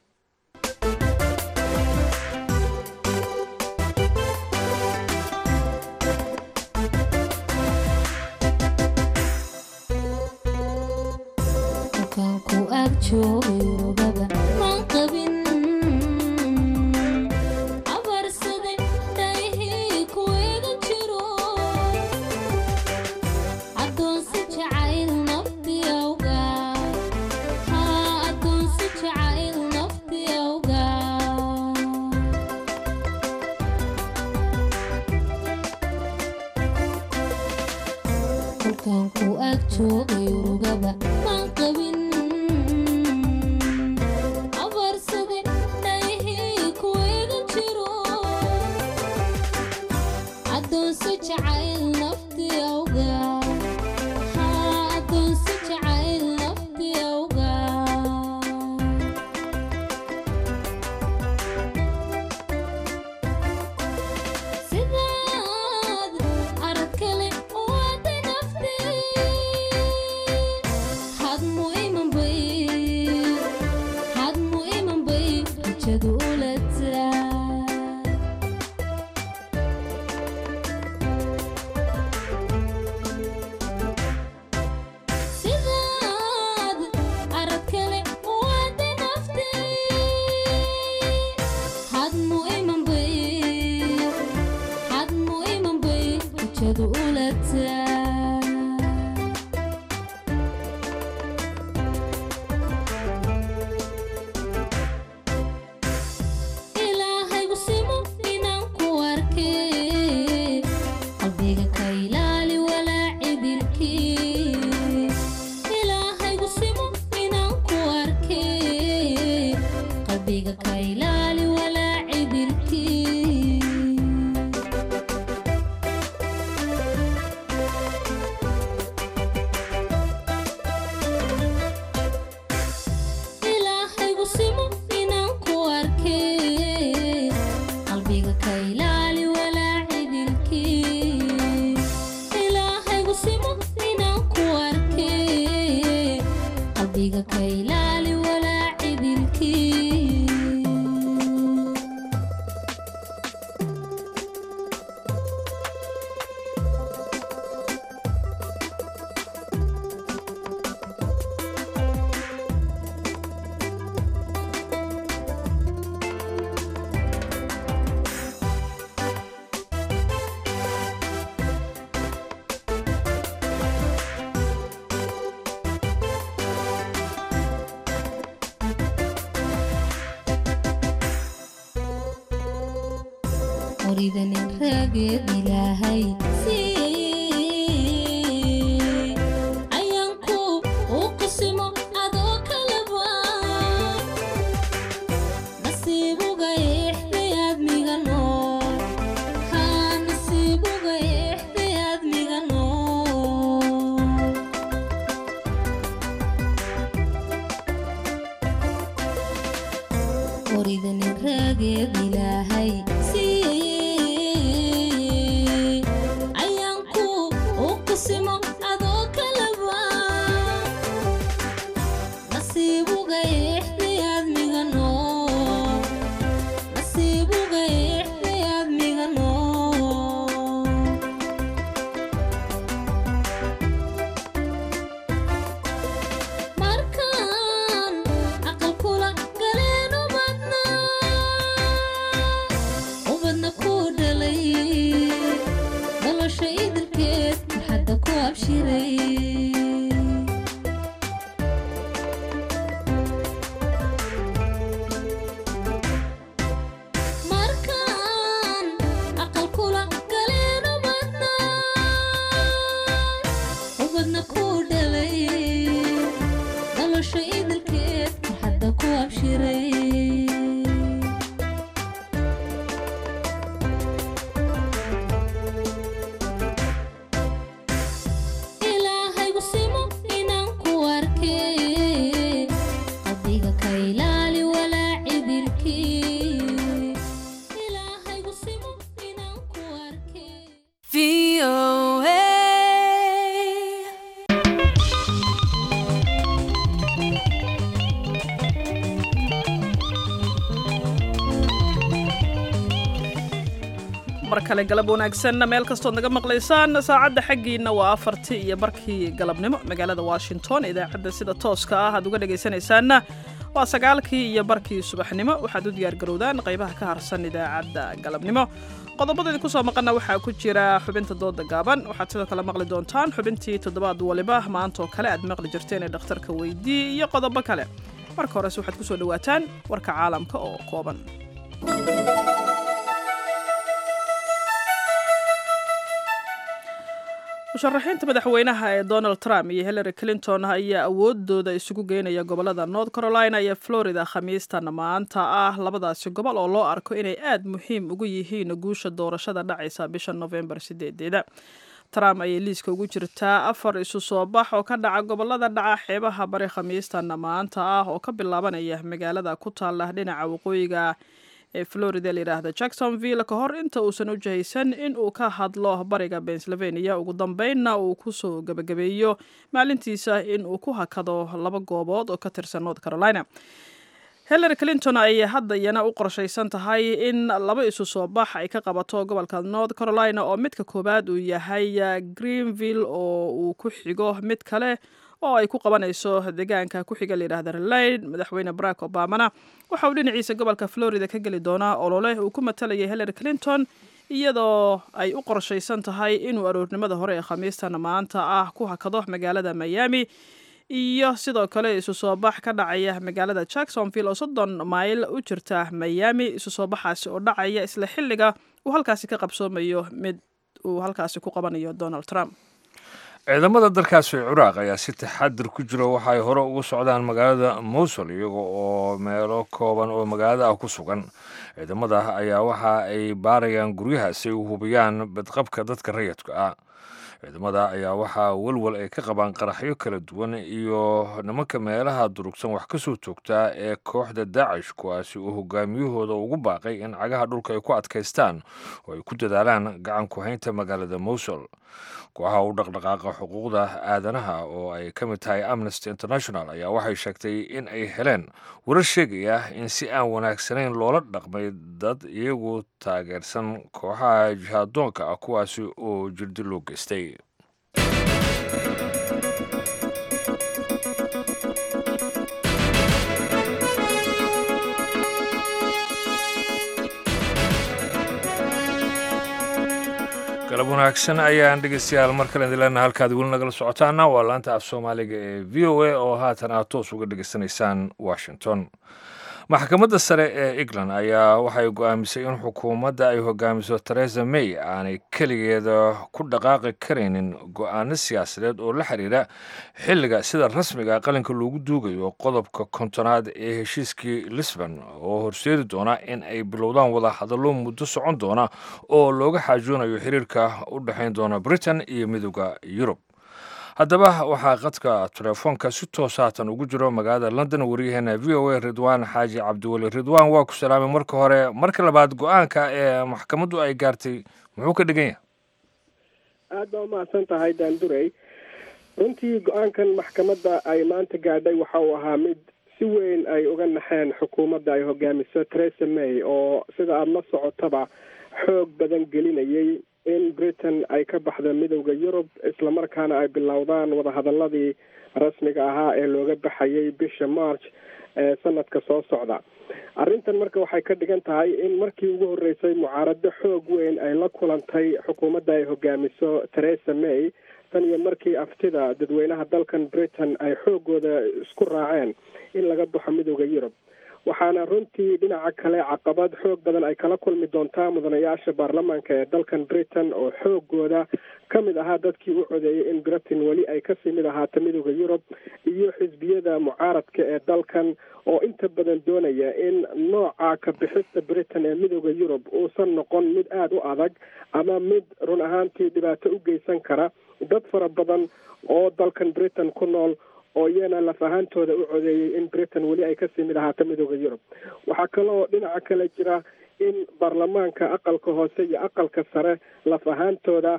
kale galab wanaagsan meel kastood naga maqlaysaan saacadda xaggiina waa afartii iyo barkii galabnimo magaalada washington idaacadda sida tooska ah aad uga dhegaysanaysaanna waa sagaalkii iyo barkii subaxnimo waxaad u diyaargarowdaan qaybaha ka harsan idaacadda galabnimo qodobada idinku soo maqanna waxaa ku jira xubinta dooda gaaban waxaad sidoo kale maqli doontaan xubintii toddobaad waliba maantaoo kale aad maqli jirteen ee dhakhtarka weydii iyo qodobo kale marka horese waxaad ku soo dhowaataan warka caalamka oo kooban musharaxiinta madaxweynaha ee donald trump iyo hillary clinton ayaa awoodooda isugu geynaya gobolada north carolina iyo florida khamiistan maanta ah labadaasi gobol oo loo arko inay aad muhiim ugu yihiin guusha doorashada dhacaysa bisha novembar sideedeeda trump ayay liiska ugu jirtaa afar isu soo bax oo ka dhaca gobolada dhaca xeebaha bari khamiistan maanta ah oo ka bilaabanaya magaalada ku taala dhinaca waqooyiga ee florida layidhaahda jacksonville ka hor inta uusan u jahaysan in uu ka hadlo bariga pennsylvania ugu dambeynna uu kusoo gebagabeeyo maalintiisa in uu ku hakado laba goobood oo ka tirsan north carolina hillary clinton ayay hadda iyana u qorshaysan tahay in laba isu soo bax ay ka qabato gobolka north carolina oo midka koowaad uu yahay greenville oo uu ku xigo mid kale oo ay ku qabanayso deegaanka ku xiga layidhahda relayd madaxweyne barack obamana waxa uu dhinaciisa gobolka florida ka geli doonaa olole uu ku matalayay hillary clinton iyadoo ay u qorshaysan tahay inuu aroornimada hore ee khamiistan maanta ah ku hakado magaalada miami iyo sidoo kale isu soo bax ka dhacaya magaalada jacksonville oo soddon mayl u jirta miami isu soo baxaasi oo dhacaya isla xilliga uu halkaasi ka qabsoomayo mid uu halkaasi ku qabanayo donald trump ciidamada dalkaasi ciraaq ayaa si taxadir ku jira waxa ay hore ugu socdaan magaalada mowsul iyaga oo meelo kooban oo magaalada ah ku sugan ciidamada ayaa waxa ay baarayaan guryaha si ay u hubiyaan badqabka dadka rayidka ah ciidamada ayaa waxaa walwal ay ka qabaan qaraxyo kala duwan iyo nimanka meelaha durugsan wax ka soo toogtaa ee kooxda daacish kuwaasi oo hogaamiyahooda ugu baaqay in cagaha dhulka ay ku adkaystaan oo ay ku dadaalaan gacan ku-haynta magaalada mowsul kooxaha u dhaqdhaqaaqa xuquuqda aadanaha oo ay ka mid tahay amnesty international ayaa waxay sheegtay in ay heleen warar sheegaya in si aan wanaagsanayn loola dhaqmay dad iyagu taageersan kooxaha jihaadoonka ah kuwaasi oo jirdi loo geystay galab wanaagsan ayaan dhegeystayaal mar kale idilena halkaad weli nagala socotaana waa laanta af soomaaliga ee v o a oo haatan aad toos uga dhegeysanaysaan washington maxkamadda sare ee england ayaa waxay go-aamisay in xukuumadda ay hogaamiso teresa may aanay keligeeda ku dhaqaaqi karaynin go-aano siyaasadeed oo la xiriira xilliga sida rasmiga qalinka loogu duugayo qodobka kontonaad ee heshiiskii lisbon oo horseedi doona in ay bilowdaan wada hadallo muddo socon doona oo looga xaajoonayo xiriirka u dhexayn doona britain iyo midooda yurub haddaba waxaa qadka telefoonka si toos haatan ugu jiro magaalada london wariyaheena v o a ridwaan xaaji cabdiweli ridwaan waa ku salaamay marka hore marka labaad go-aanka ee maxkamaddu ay gaartay muxuu ka dhigan yahay aada baa umahadsan tahay daandurey runtii go-aankan maxkamadda ay maanta gaadhay waxa uu ahaa mid si weyn ay uga naxeen xukuumadda ay hogaamiso teresa may oo sida aada la socotaba xoog badan gelinayay in britain ay ka baxdo midowda yurub islamarkaana ay bilowdaan wadahadaladii rasmiga ahaa ee looga baxayay bisha march ee sanadka soo socda arrintan marka waxay ka dhigan tahay in markii ugu horreysay mucaarado xoog weyn ay la kulantay xukuumadda ay hogaamiso teresa may tan iyo markii aftida dadweynaha dalkan britain ay xoogooda isku raaceen in laga baxo midowda yurub waxaana runtii dhinaca kale caqabad xoog badan ay kala kulmi doontaa mudanayaasha baarlamaanka ee dalkan britain oo xoogooda ka mid ahaa dadkii u codeeyay in britain weli ay kasii mid ahaato midowda yurub iyo xisbiyada mucaaradka ee dalkan oo inta badan doonaya in nooca ka bixista britain ee midowda yurub uusan noqon mid aada u adag ama mid run ahaantii dhibaato u geysan kara dad fara badan oo dalkan britain ku nool oo iyana laf ahaantooda u codeeyey in britain weli ay kasii mid ahaato midooda yurub waxaa kaloo dhinaca kale jira in baarlamaanka aqalka hoose iyo aqalka sare laf ahaantooda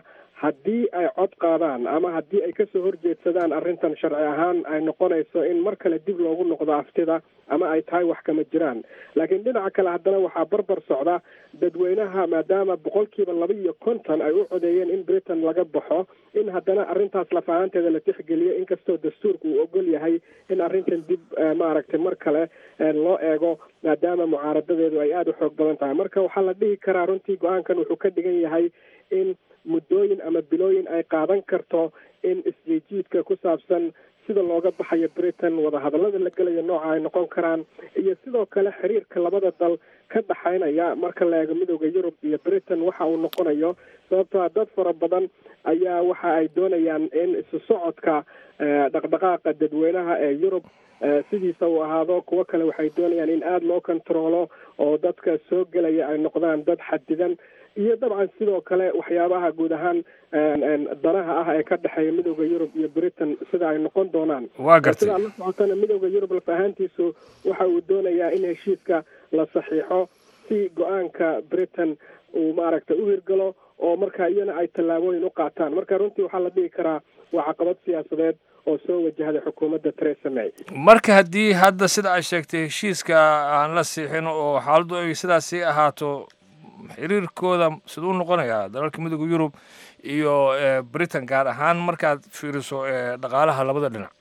haddii ay cod qaadaan ama haddii ay kasoo horjeedsadaan arrintan sharci ahaan ay noqonayso in mar kale dib loogu noqdo aftida ama ay tahay wax kama jiraan laakiin dhinaca kale haddana waxaa barbar socda dadweynaha maadaama boqolkiiba laba iyo konton ay u codeeyeen in britain laga baxo in haddana arrintaas lafahaanteeda la tixgeliyo inkastoo dastuurka uu ogol yahay in arrintan dib maaragtay mar kale loo eego maadaama mucaaradadeedu ay aada u xoog badan tahay marka waxaa la dhihi karaa runtii go-aankan wuxuu ka dhigan yahay in muddooyin ama bilooyin ay qaadan karto in isjiijiidka ku saabsan sida looga baxayo britain wadahadallada la gelayo nooca ay noqon karaan iyo sidoo kale xiriirka labada dal ka dhaxaynaya marka la eego midooda yurub iyo britain waxa uu noqonayo sababtoo dad fara badan ayaa waxa ay doonayaan in isu socodka dhaqdhaqaaqa dadweynaha ee yurub sidiisa uu ahaado kuwo kale waxay doonayaan in aada loo kontaroolo oo dadka soo gelaya ay noqdaan dad xadidan iyo dabcan sidoo kale waxyaabaha guud ahaan danaha ah ee ka dhexeeya midooda yurub iyo britain sida ay noqon doonaan waa gartay sidaa la socotana midooda yurub lafahaantiisu waxa uu doonayaa in heshiiska la saxiixo si go-aanka britain uu maaragtay u hirgalo oo marka iyana ay tallaabooyin u qaataan marka runtii waxaa la dhihi karaa waa caqabad siyaasadeed oo soo wajahday xukuumadda theresa may marka haddii hadda sida ay sheegtay heshiiska aan la siixin oo xaaladdu ay sidaas sii ahaato xiriirkooda siduu noqonayaa dalalka midooda yurub iyo britain gaar ahaan markaad fiiriso dhaqaalaha labada dhinac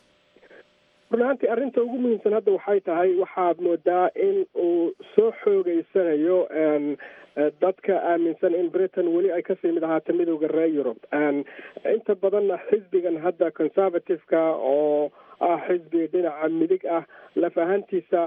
run ahaantii arrinta ugu muhiimsan hadda waxay tahay waxaad moodaa in uu soo xoogeysanayo dadka aaminsan in britain weli ay kasii mid ahaato midooda reer yurub inta badanna xisbigan hadda conservative-ka oo ah xisbi dhinaca midig ah laf ahaantiisa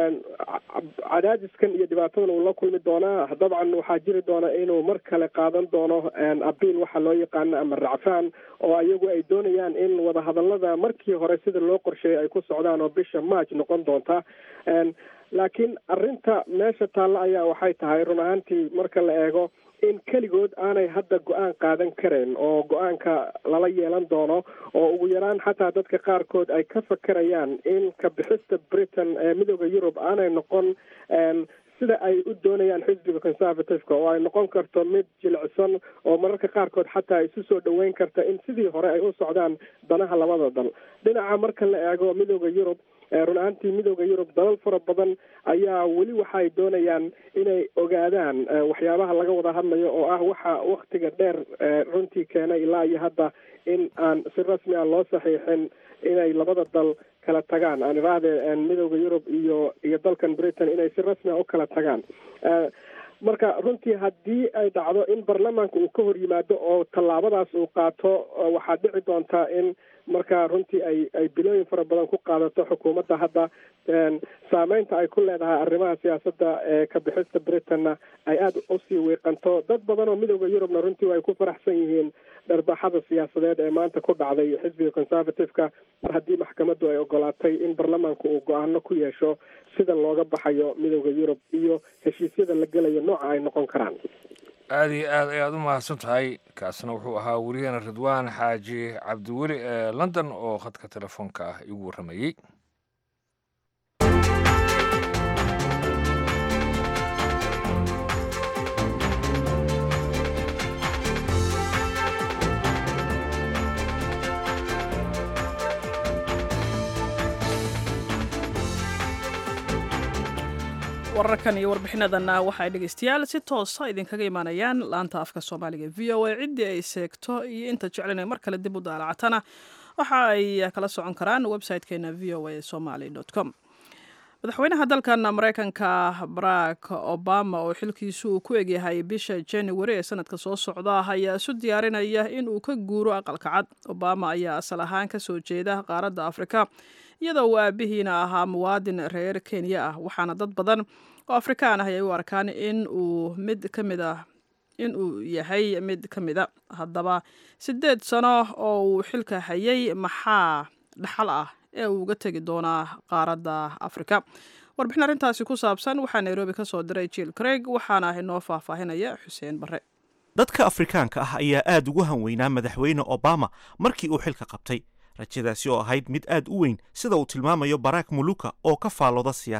cadaadiskan iyo dhibaatadan uu la kulmi doonaa dabcan waxaa jiri doona inuu mar kale qaadan doono abiil waxa loo yaqaano ama racfaan oo iyagu ay doonayaan in wadahadalada markii hore sida loo qorsheeyay ay ku socdaan oo bisha march noqon doonta laakiin arrinta meesha taalla ayaa waxay tahay run ahaantii marka la eego in keligood aanay hadda go-aan qaadan karayn oo go-aanka lala yeelan doono oo ugu yaraan xataa dadka qaarkood ay ka fakerayaan in ka bixista britain ee midooda yurub aanay noqon sida ay u doonayaan xisbiga conservative-ka oo ay noqon karto mid jilicsan oo mararka qaarkood xataa isu soo dhoweyn karta in sidii hore ay u socdaan danaha labada dal dhinaca marka la eego midooda yurub run ahaantii midooda yurub dalal fara badan ayaa weli waxaay doonayaan inay ogaadaan waxyaabaha laga wada hadlayo oo ah waxa waktiga dheer runtii keenay ilaa iyo hadda in aan si rasmi ah loo saxiixin inay labada dal kala tagaan aan iraahde midooda yurub iyo iyo dalkan britain inay si rasmi ah u kala tagaan marka runtii haddii ay dhacdo in baarlamaanka uu ka hor yimaado oo tallaabadaas uu qaato waxaa dhici doontaa in marka runtii ay ay bilooyin fara badan ku qaadato xukuumadda hadda saameynta ay ku leedahay arrimaha siyaasadda ee ka bixista britainna ay aada usii wiiqanto dad badan oo midooda yurubna runtii ay ku faraxsan yihiin dharbaxada siyaasadeed ee maanta ku dhacday xisbiga conservative-ka mar haddii maxkamaddu ay ogolaatay in baarlamaanku uu go-aano ku yeesho sida looga baxayo midooda yurub iyo heshiisyada la gelayo nooca ay noqon karaan aada iyo aad ayaad u mahadsan tahay kaasna wuxuu ahaa weriyaheena ridwaan xaaji cabdiweli ee london oo khadka telefoonka ah igu warramayey wararkan iyo warbixinadanna waxay dhegeystayaal si toosa idinkaga imaanayaan laanta afka soomaaliga v o a ciddii ay seegto iyo inta jeclan ay mar kale dib u daalacatana waxa ay kala socon karaan website-keena v o a somaly com madaxweynaha dalkan mareykanka barack obama oo xilkiisu uu ku egyahay bisha january ee sanadka soo socda ayaa isu diyaarinaya in uu ka guuro aqalka cad obama ayaa asal ahaan kasoo jeeda qaaradda afrika iyadoo uu aabihiina ahaa muwaadin reer kenya ah waxaana dad badan oo afrikaan ah ay u arkaan in uu mid ka mid ah in uu yahay mid ka mida haddaba siddeed sano oo uu xilka hayay maxaa dhaxal ah ee uu uga tegi doonaa qaaradda afrika warbixin arrintaasi ku saabsan waxaa nairobi ka soo diray jiil craig waxaana inoo faahfaahinaya xuseen barre dadka afrikaanka ah ayaa aad ugu hanweynaa madaxweyne obama markii uu xilka qabtay rajadaasi oo ahayd mid aad u weyn sida uu tilmaamayo barack muluka oo ka faallooda siyaasadda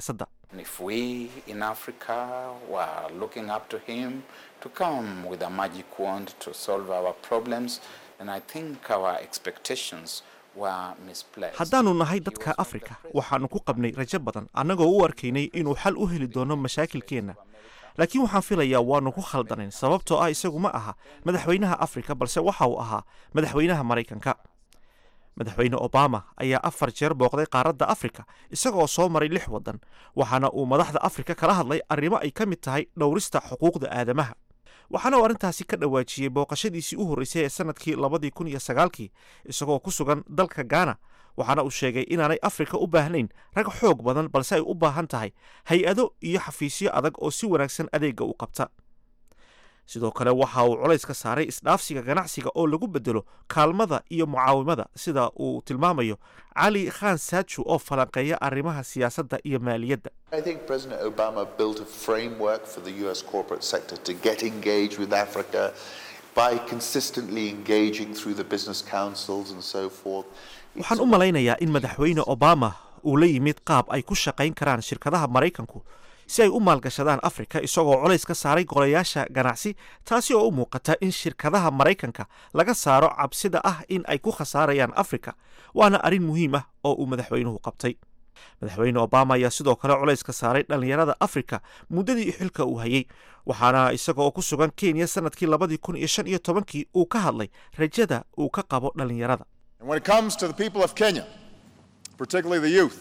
If we in Africa were looking up to him to come with a magic wand to solve our problems, then I think our expectations were misplaced. haddaannu nahay dadka afrika waxaannu ku qabnay rajo badan annagoo u arkaynay inuu xal u heli doono mashaakilkeenna laakiin waxaan filayaa waannu ku khaldanayn sababtoo ah isagu ma aha madaxweynaha afrika balse waxa uu ahaa madaxweynaha maraykanka madaxweyne obama ayaa afar jeer booqday qaaradda afrika isagoo soo maray lix waddan waxaana uu madaxda afrika kala hadlay arrimo ay ka mid tahay dhowrista xuquuqda aadamaha waxaana uu arrintaasi ka dhawaajiyey booqashadiisii u horreysay ee sannadkii labadii kun iyo sagaalkii isagoo ku sugan dalka gaana waxaana uu sheegay inaanay afrika u baahnayn rag xoog badan balse ay u baahan tahay hay-ado iyo xafiisyo adag oo si wanaagsan adeegga u qabta sidoo kale waxa uu culays ka saaray isdhaafsiga ganacsiga oo lagu bedelo kaalmada iyo mucaawimada sida uu tilmaamayo cali khan saaju oo falanqeeya arrimaha siyaasadda iyo maaliyadda I think President Obama built a framework for the US corporate sector to get engaged with Africa by consistently engaging through the business councils and so forth. waxaan u malaynayaa in madaxweyne obama uu la yimid qaab ay ku shaqayn karaan shirkadaha maraykanku si ay u maalgashadaan afrika isagoo culays ka saaray golayaasha ganacsi taasi oo u muuqata in shirkadaha maraykanka laga saaro cabsida ah in ay ku khasaarayaan afrika waana arrin muhiim ah oo uu madaxweynuhu qabtay madaxweyne obama ayaa sidoo kale culays ka saaray dhallinyarada afrika muddadii xilka uu hayey waxaana isaga oo ku sugan kenya sannadkii labadii kun iyo shan iyo tobankii uu ka hadlay rajada uu ka qabo dhallinyarada And when it comes to the people of Kenya, particularly the youth,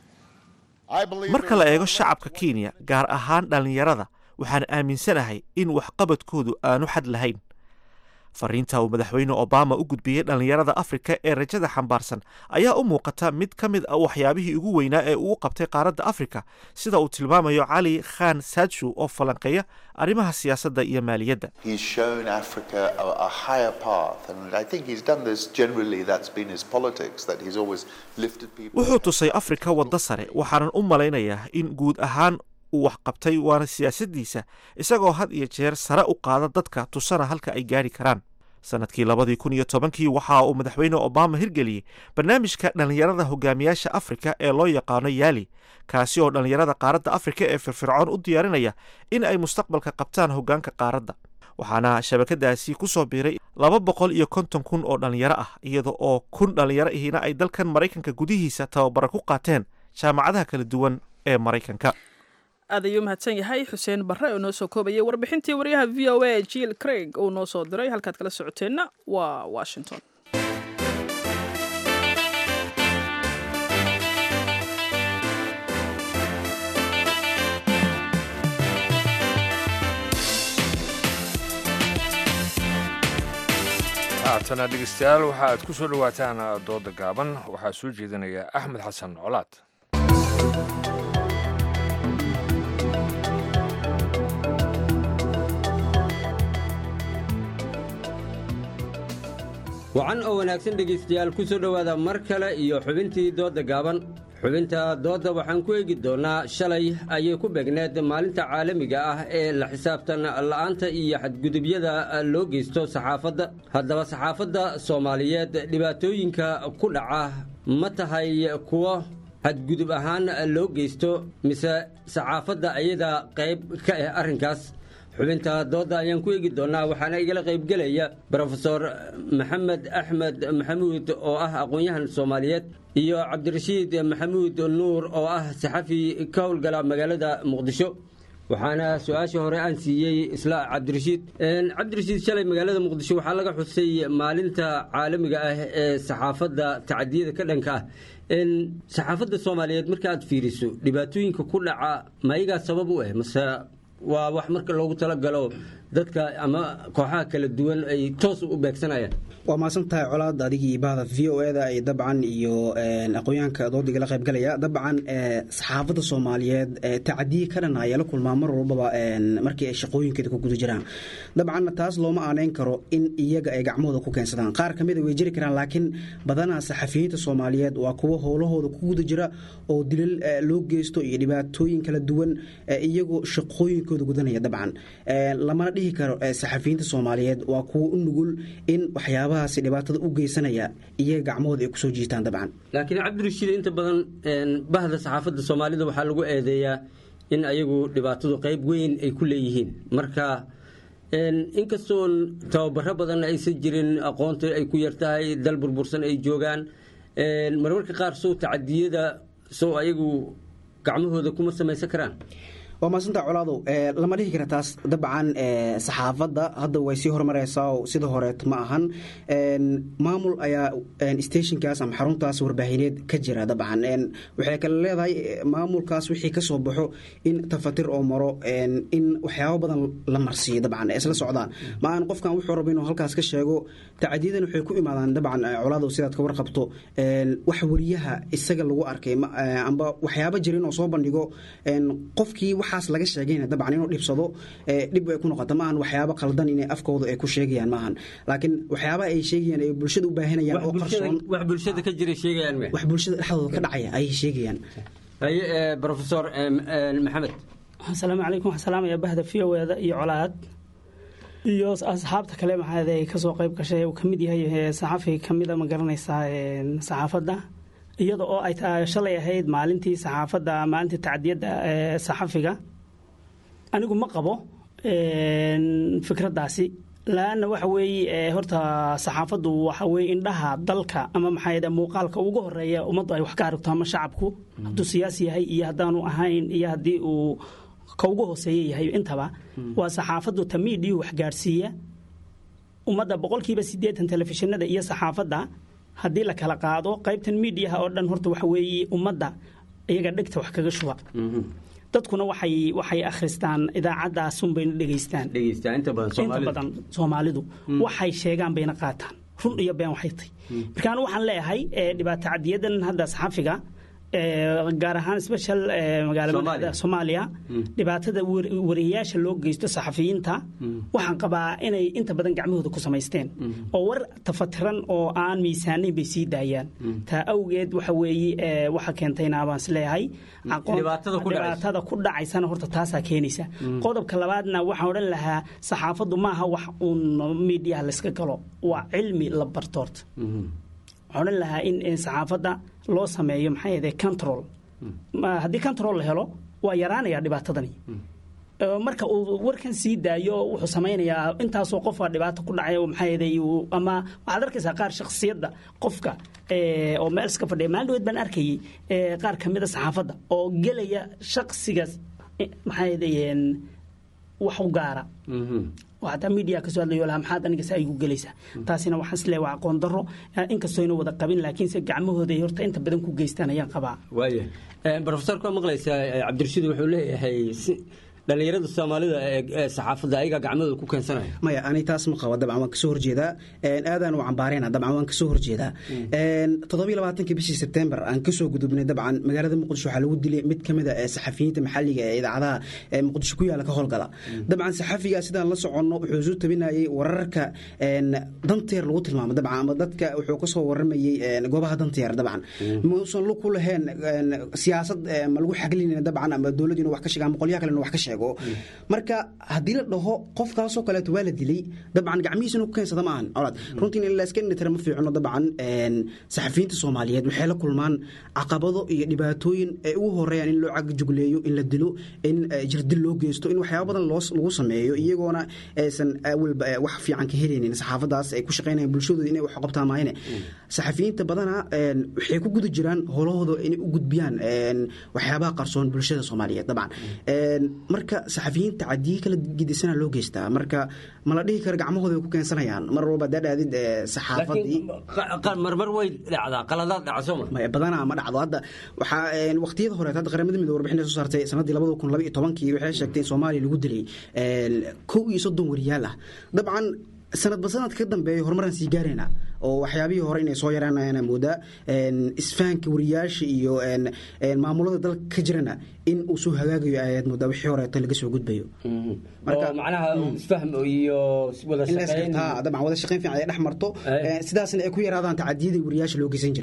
I believe marka la eego shacabka kenya gaar ahaan dhallinyarada waxaan aaminsanahay in waxqabadkoodu aanu xad lahayn fariinta uu madaxweyne obama u gudbiyey dhallinyarada afrika ee rajada xambaarsan ayaa u muuqata mid ka mid ah waxyaabihii ugu weynaa ee uu qabtay qaaradda afrika sida uu tilmaamayo cali khan saaju oo falanqeeya arrimaha siyaasadda iyo maaliyadda He's shown Africa a, a higher path, and I think he's done this generally. That's been his politics, that he's always lifted people. wuxuu tusay afrika waddo sare waxaanan u malaynayaa in guud ahaan uu wax qabtay waana siyaasaddiisa isagoo had iyo jeer sare u qaada dadka tusana halka ay gaari karaan sannadkii labadii kun iyo tobankii waxa uu madaxweyne obama hirgeliyey barnaamijka dhallinyarada hogaamiyaasha afrika ee loo yaqaano yaali kaasi oo dhallinyarada qaaradda afrika ee firfircoon u diyaarinaya in ay mustaqbalka qabtaan hoggaanka qaaradda waxaana shabakadaasi ku soo biiray laba boqol iyo konton kun oo dhallinyaro ah iyada oo kun dhallinyaro ihina ay dalkan maraykanka gudihiisa tababara ku qaateen jaamacadaha kala duwan ee maraykanka aad ayuu mahadsan yahay xuseen barre oo noo soo koobayay warbixintii waryaha v o a jill craig uu noo soo diray halkaad kala socoteenna waa washington haatana dhegeystayaal waxa aad ku soo dhowaataan dooda gaaban waxaa soo jeedinaya axmed xasan colaad wacan oo wanaagsan dhegaystayaal ku soo dhowaada mar kale iyo xubintii doodda gaaban xubinta doodda waxaan ku eegi doonnaa shalay ayay ku beegneed maalinta caalamiga ah ee la xisaabtan la'aanta iyo xadgudubyada loo geysto saxaafadda haddaba saxaafadda soomaaliyeed dhibaatooyinka ku dhaca ma tahay kuwo xadgudub ahaan loo geysto mise saxaafadda ayada qayb ka ah arrinkaas xubinta doodda ayaan ku eegi doonnaa waxaana igala qaybgelaya brofesor maxamed axmed maxamuud oo ah aqoon-yahan soomaaliyeed iyo cabdirashiid maxamuud nuur oo ah saxafi ka howlgala magaalada muqdisho waxaana su-aashii hore aan siiyey isla cabdirashiid cabdirashiid shalay magaalada muqdisho waxaa laga xusay maalinta caalamiga ah ee saxaafadda tacadiyada ka dhanka ah saxaafadda soomaaliyeed marka aad fiiriso dhibaatooyinka ku dhaca mayagaa sabab u ah mase waa wax marka loogu talagalo dadka ama kooxaha kala duwan ay toos u beegsanayaan waa mahadsan tahay colaad adigii bahda v o eda ay dabcan iyo aqoonyahanka doodiga la qaybgalaya dabcan saxaafadda soomaaliyeed tacadiye ka dhan ayaa la kulmaa mar walbaba markii ay shaqooyinkeeda ku guda jiraan dabcanna taas looma aaneyn karo in iyaga ay gacmahooda ku keensadaan qaar ka mida way jiri karaan laakiin badanaa saxafiyiinta soomaaliyeed waa kuwo howlahooda ku guda jira oo dilal loo geysto iyo dhibaatooyin kala duwan iyagoo shaqooyinka waajibaadkooda gudanaya dabcan lamana dhihi karo saxafiyiinta soomaaliyeed waa kuwa u nugul in waxyaabahaasi dhibaatada u geysanaya iyaga gacmahooda ay kusoo jiitaan dabcan laakiin cabdirashiid inta badan bahda saxaafadda soomaalida waxaa lagu eedeeyaa in ayagu dhibaatadu qayb weyn ay ku leeyihiin marka inkastoon tababaro badan aysan jirin aqoonta ay ku yartahay dal burbursan ay joogaan marmarka qaar sow tacadiyada sow ayagu gacmahooda kuma samaysan karaan waa maasanta colaadow lama dhihi kara taas dabcan saxaafadda hadda way sii horumareysaa oo sida horeet ma ahan maamul ayaa stationkaas ama xaruntaas warbaahineed ka jira dabcan waxay kale leedahay maamulkaas wixii ka soo baxo in tafatir oo maro in waxyaabo badan la marsiiyo dabcan isla socdaan ma aan qofkan wuxuu rabo inuu halkaas ka sheego tacadiyadan waxay ku imaadaan dabcan colaadow sidaad ka warqabto wax wariyaha isaga lagu arkay amba waxyaabo jira inuu soo bandhigo qofkii waxaas laga sheegayna dabcan inuu dhibsado dhib ay ku noqota maahan waxyaabo qaldan inay afkooda ay ku sheegayaan maahan laakiin waxyaaba ay sheegayaan ay bulshada u baahanayaan oo qarsoon wax bulshada ka jira sheegayaan me wax bulshada dhexdooda ka dhacaya ayay sheegayaan haye professor maxamed asalaamu calaykum waxaan salaamaya bahda v o eda iyo colaad iyo asxaabta kale maxaad ay kasoo qayb gashay uu kamid yahay saxafi kamida ma garanaysaa saxaafadda iyada oo ay shalay ahayd maalintii saxaafadda maalintii tacdiyadda saxafiga anigu ma qabo fikraddaasi laanna waxa weeye horta saxaafaddu waxa weye indhaha dalka ama maxaa muuqaalka ugu horeeya ummaddu ay wax ka aragto ama shacabku hadduu siyaasi yahay iyo haddaanu ahayn iyo haddii uu ka ugu hooseeya yahay intaba waa saxaafaddu ta miidhiyu wax gaadhsiiya ummadda boqolkiiba siddeetan telefishinada iyo saxaafadda haddii la kala qaado qaybtan miidiyaha oo dhan horta waxa weeye ummadda iyaga dhegta wax kaga shuba dadkuna waxay waxay akhristaan idaacadaasun bayna dhegaystaan inta badan soomaalidu waxay sheegaan bayna qaataan run iyo been waxay tahy marka anu waxaan leeyahay dhibaato cadiyadan hadda saxafiga gaar ahaan special magaalada soomaaliya dhibaatada wariyayaasha loo geysto saxafiyiinta waxaan qabaa inay inta badan gacmahooda ku samaysteen oo war tafatiran oo aan miisaanayn bay sii daayaan taa awgeed waxa weeye waxa keentayna baan isleeyahay dhibaatada ku dhacaysana horta taasaa keenaysa qodobka labaadna waxaan odhan lahaa saxaafaddu maaha wax uun miidiyaha layska galo waa cilmi la barto horta waxaan odhan lahaa in saxaafadda loo sameeyo maxaa yeede control haddii control la helo waa yaraanaya dhibaatadani marka uu warkan sii daayo wuxuu samaynayaa intaasoo qofa dhibaato ku dhacay maxaa yeede ama waxaad arkaysaa qaar shakhsiyadda qofka oo meel iska fadhiya maalin dhaweed baan arkayay qaar ka mid a saxaafadda oo gelaya shakhsigaas maxaa yeede wax u gaara hataa miidiya kasoo hadlayo laha maxaad anigase aygu gelaysaa taasina waxaan isleeya waa aqoon darro inkastoo yna wada qabin laakiinse gacmahooda ay horta inta badan ku geystaan ayaan qabaa waaya brofesorka waa maqlaysaa cabdirashiid wuxuu leeyahay dhallinyarada soomaalida ee saxaafadda ayagaa gacmadooda ku keensanaya maya ani taas ma qaba dabcan waan kasoo horjeedaa aadaan u cambaareyna dabcan waan kasoo horjeedaa toddobiyo labaatankii bishii sebtembar aan kasoo gudubnay dabcan magaalada muqdisho waxaa lagu dilay mid ka mid a saxafiyiinta maxalliga ee idaacadaha ee muqdisho ku yaala ka howlgala dabcan saxafigaa sidaan la soconno wuxuu isu tabinayay wararka danteer lagu tilmaamo dabcan ama dadka wuxuu kasoo waramayey goobaha danteer dabcan mausan lu ku lahayn siyaasad ma lagu xaglin dabcan ama dowladdu inu wax ka sheega ama qolyaha kale inu wax ka sheego marka haddii la dhaho qofkaasoo kaleeto waa la dilay dabcan gacmihiisinu ku keensada ma ahan colaad runtii in layska indhitira ma fiicno dabcan saxafiyiinta soomaaliyeed waxay la kulmaan caqabado iyo dhibaatooyin ay ugu horeeyaan in loo cagjugleeyo in la dilo in jirdil loo geysto in waxyaaba badan lagu sameeyo iyagoona aysan awalba wax fiican ka helaynin saxaafadaas ay ku shaqeynayaan bulshadooda inay wax qabtaa maayne saxafiyiinta badana waxay ku guda jiraan howlahooda inay u gudbiyaan waxyaabaha qarsoon bulshada soomaaliyeed dabcan marka saxafiyiinta cadiyi kala gidisana loo geystaa marka mala dhihi karo gacmahooda ay ku keensanayaan mar walba hadaa dhaadid saxaafadii marmar way dhacdaa qaladaad dhaca sooma badanaa ma dhacdo hadda waxaa waqtiyada hore hadda qaramada midoobe warbixin soo saartay sanadii labada kun laba iyo tobankii waxay sheegtay in soomaaliya lagu dilay kow iyo soddon wariyaal ah dabcan sanadba sanad ka dambeeya horumaraan sii gaarayna oo waxyaabihii hore inay soo yaraanayaan moodaa isfahanka wariyaasha iyo maamulada dalka ka jirana in uu soo hagaagayo ayaad moodaa wixii horeeto laga soo gudbayo macnaha isfahm iyo wada dabcan wada shaqeyn fiican ay dhex marto sidaasna ay ku yaraadaan tacadiyadii wariyaasha loo geysan jiray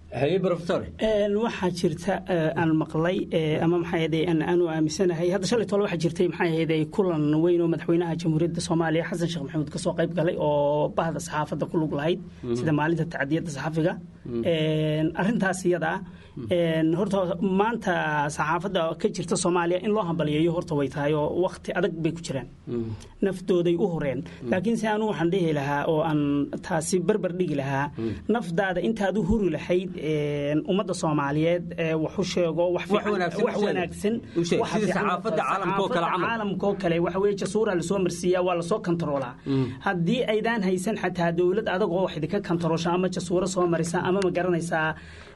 haye professor waxaa jirta aan maqlay ama maxay ahayd aanu aaminsanahay hadda shalay tole waxaa jirtay maxay ahayd kulan weyn oo madaxweynaha jamhuuriyadda soomaaliya xasan sheekh maxamuud kasoo qayb galay oo bahda saxaafadda ku lug lahayd sida maalinta tacdiyadda saxafiga arrintaas iyada ah horta maanta saxaafadda ka jirta soomaaliya in loo hambaliyeeyo horta way tahay oo wakti adag bay ku jiraan naftooday u horeen laakiin se anu waxaan dhihi lahaa oo aan taasi barbar dhigi lahaa nafdaada intaad u huri lahayd ummadda soomaaliyeed waxu sheego wax wanaagsan caalamkoo kale waxa weye jasuura lasoo marsiiyaa waa lasoo kantaroolaa haddii aydaan haysan xataa dowlad adag oo wax idinka kantaroosha ama jasuuro soo marisa ama ma garanaysaa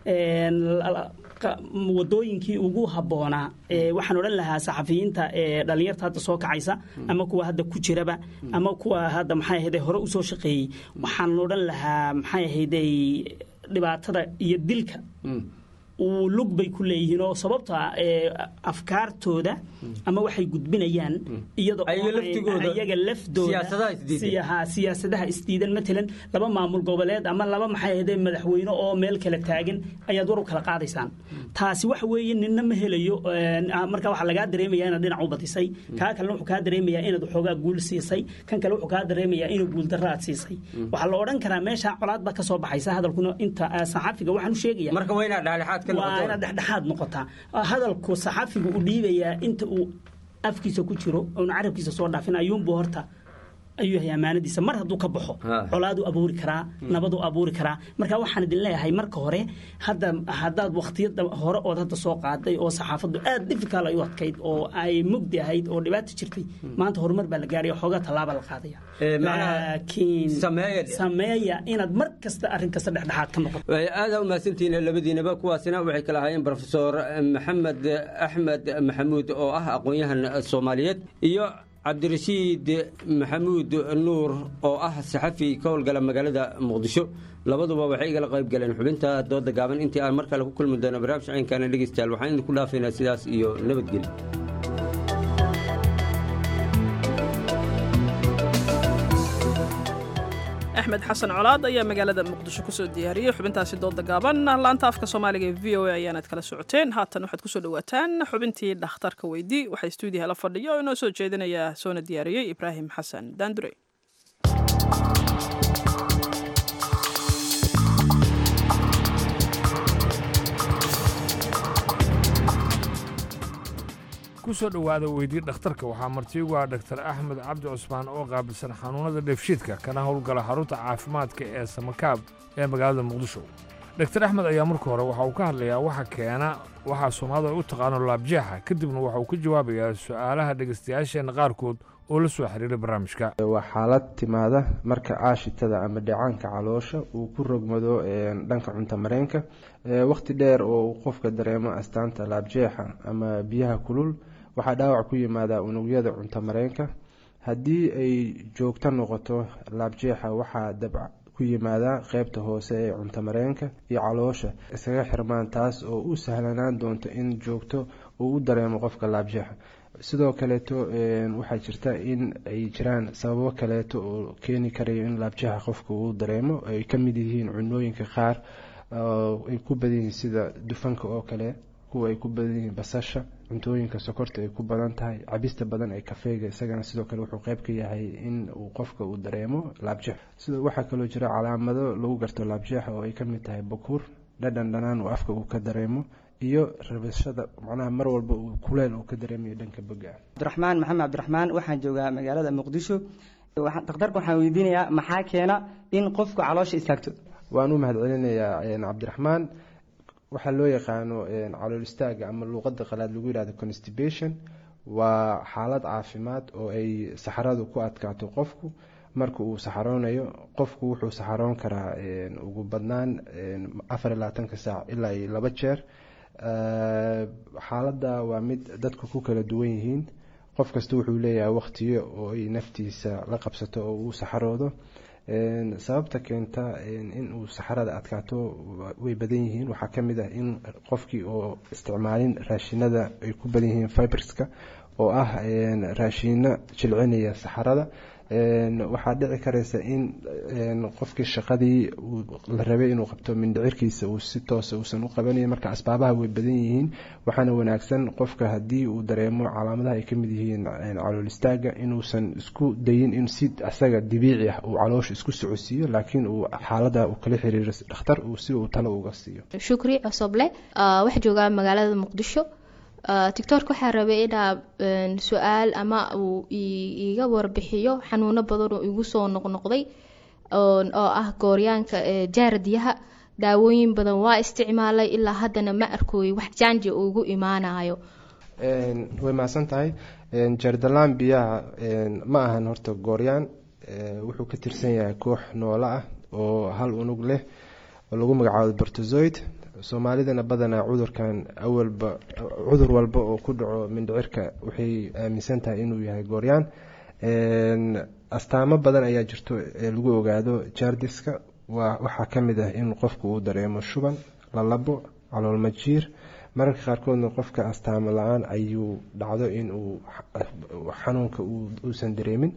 wadooyinkii ugu habboonaa waxaan odhan lahaa saxafiyiinta dhalinyarta hadda soo kacaysa ama kuwa hadda ku jiraba ama kuwa hadda maxay ahayde hore usoo shaqeeyey waxaan odhan lahaa maxay ahayde dhibaatada iyo dilka uu lug bay ku leeyihiin oo sababta afkaartooda ama waxay gudbinayaan iyadoo iyaga laftooda siyaasadaha isdiidan matalan laba maamul goboleed ama laba maxay ahayde madaxweyne oo meel kala taagan ayaad war u kala qaadaysaan taasi waxa weeye ninna ma helayo marka waxaa lagaa dareemaya inaad dhinac u badisay kaa kalena wuxuu kaa dareemayaa inaad waxoogaa guul siisay kan kale wuxuu kaa dareemayaa inuu guuldarro aad siisay waxaa la odhan karaa meesha colaad baa ka soo baxaysa hadalkuna inta saxaafiga waxaan u sheegaya marka waa inaad dhexdhexaad ka waa inaad dhexdhexaad noqotaa hadalku saxaafigu u dhiibayaa inta uu afkiisa ku jiro oona carabkiisa soo dhaafin ayuunbuu horta ayuu yahay ammaanadiisa mar hadduu ka baxo colaaduu abuuri karaa nabaduu abuuri karaa marka waxaan idin leeyahay marka hore hadda haddaad wakhtiyada hore ood hadda soo qaaday oo saxaafaddu aad difficult ay u adkayd oo ay mugdi ahayd oo dhibaato jirtay maanta horumar baa la gaaraya xoogaa tallaaba la qaadaya laakiin sameeya inaad mar kasta arrin kasta dhexdhexaad ka noqoto aada u mahadsantihiin labadiinaba kuwaasina waxay kala ahaayeen profesor maxamed axmed maxamuud oo ah aqoon-yahan soomaaliyeed iyo cabdirashiid maxamuud nuur oo ah saxafi ka howlgala magaalada muqdisho labaduba waxay igala qayb galeen xubinta dooda gaaban intii aan mar kale ku kulmi doono barnaamij caynkaana dhegeystayaal waxaan idinku dhaafaynaa sidaas iyo nabadgelyo axmed xasan colaad ayaa magaalada muqdisho kusoo diyaariyey xubintaasi dooda gaaban laanta afka soomaaliga ee v o a ayaanaad kala socoteen haatan waxaad kusoo dhawaataan xubintii dhakhtarka weydii waxaa stuudiyaha la fadhiya oo inoo soo jeedinaya soona diyaariyey ibraahim xasan daandure kusoo dhowaada weydii dhakhtarka waxaa martiigu ah dhaktar axmed cabdi cusmaan oo qaabilsan xanuunada dheefshiidka kana howlgala xarunta caafimaadka ee samakaab ee magaalada muqdisho dhaktar axmed ayaa marka hore waxa uu ka hadlayaa waxa keena waxaa soomaalida ay u taqaano laabjeexa kadibna waxa uu ka jawaabayaa su'aalaha dhegaystayaasheenna qaarkood oo la soo xiriiray barnaamijka waa xaalad timaada marka aashitada ama dheecaanka caloosha uu ku rogmado dhanka cunto mareenka wakhti dheer oo uu qofka dareemo astaanta laabjeexa ama biyaha kulul waxaa dhaawac ku yimaada unugyada cunto mareenka haddii ay joogto noqoto laabjeexa waxaa dabc ku yimaada qeybta hoose ee cunto mareenka iyo caloosha iskaga xirmaan taas oo u sahlanaan doonto in joogto uu u dareemo qofka laabjeexa sidoo kaleeto waxaa jirta in ay jiraan sababo kaleeto oo keeni karayo in laabjeexa qofka uu dareemo ay ka mid yihiin cunooyinka qaar ay ku badan yihiin sida dufanka oo kale kuwa ay ku badan yihiin basasha cuntooyinka sokorta ay ku badan tahay cabista badan ee kafeega isagana sidoo kale wuxuu qeyb ka yahay in uu qofka uu dareemo laabjeex sidoo waxaa kaloo jira calaamado lagu garto laabjeexa oo ay kamid tahay bakuur dhadhan dhanaan uu afka uu ka dareemo iyo rabashada macnaha mar walba uu kuleel uu ka dareemayo dhanka boga cabdiraxmaan maxamed cabdiraxmaan waxaan joogaa magaalada muqdisho dhakhtarka waxaan weydiinayaa maxaa keena in qofku caloosha istaagto waan u mahadcelinayaa cabdiraxmaan waxaa loo yaqaano calool istaaga ama luuqada qalaad lagu yihahdo constipation waa xaalad caafimaad oo ay saxaradu ku adkaato qofku marka uu saxaroonayo qofku wuxuu saxaroon karaa ugu badnaan afar iyo labaatanka saac ilaa iyo laba jeer xaaladda waa mid dadku ku kala duwan yihiin qof kasta wuxuu leeyahay waqtiyo oo ay naftiisa la qabsato oo uu saxaroodo sababta keenta in uu saxarada adkaato way badan yihiin waxaa kamid ah in qofkii oo isticmaalin raashinada ay ku badan yihiin fiberska oo ah raashiino jilcinaya saxarada waxaa dhici karaysa in qofkii shaqadii la rabay inuu qabto mindhicirkiisa uu si toosa uusan u qabanayn marka asbaabaha way badan yihiin waxaana wanaagsan qofka haddii uu dareemo calaamadaha ay kamid yihiin calool istaaga inuusan isku dayin in si asaga dabiici ah uu caloosha isku socodsiiyo laakiin uu xaalada uu kala xiriiro dhakhtar si uu talo uga siiyo shukri cosoble waxaa joogaa magaalada muqdisho tictork waxaa rabay inaa su-aal ama uu iiga warbixiyo xanuuno badan oo igu soo noqnoqday oo ah gooryaanka jaaradiyaha daawooyin badan waa isticmaalay ilaa haddana ma arkooy wax jaanji ugu imaanayo way mahadsan tahay jardalaan biyaha ma ahan horta gooryaan wuxuu ka tirsan yahay koox noolo ah oo hal unug leh oo lagu magacaabo bortozoid soomaalidana badanaa cudurkan awalba cudur walba oo ku dhaco mindhicirka waxay aaminsan tahay inuu yahay gooryaan astaamo badan ayaa jirto ee lagu ogaado jardiska waxaa ka mid ah in qofku uu dareemo shuban lalabo caloolmajiir mararka qaarkoodna qofka astaamo la-aan ayuu dhacdo in uu xanuunka uusan dareemin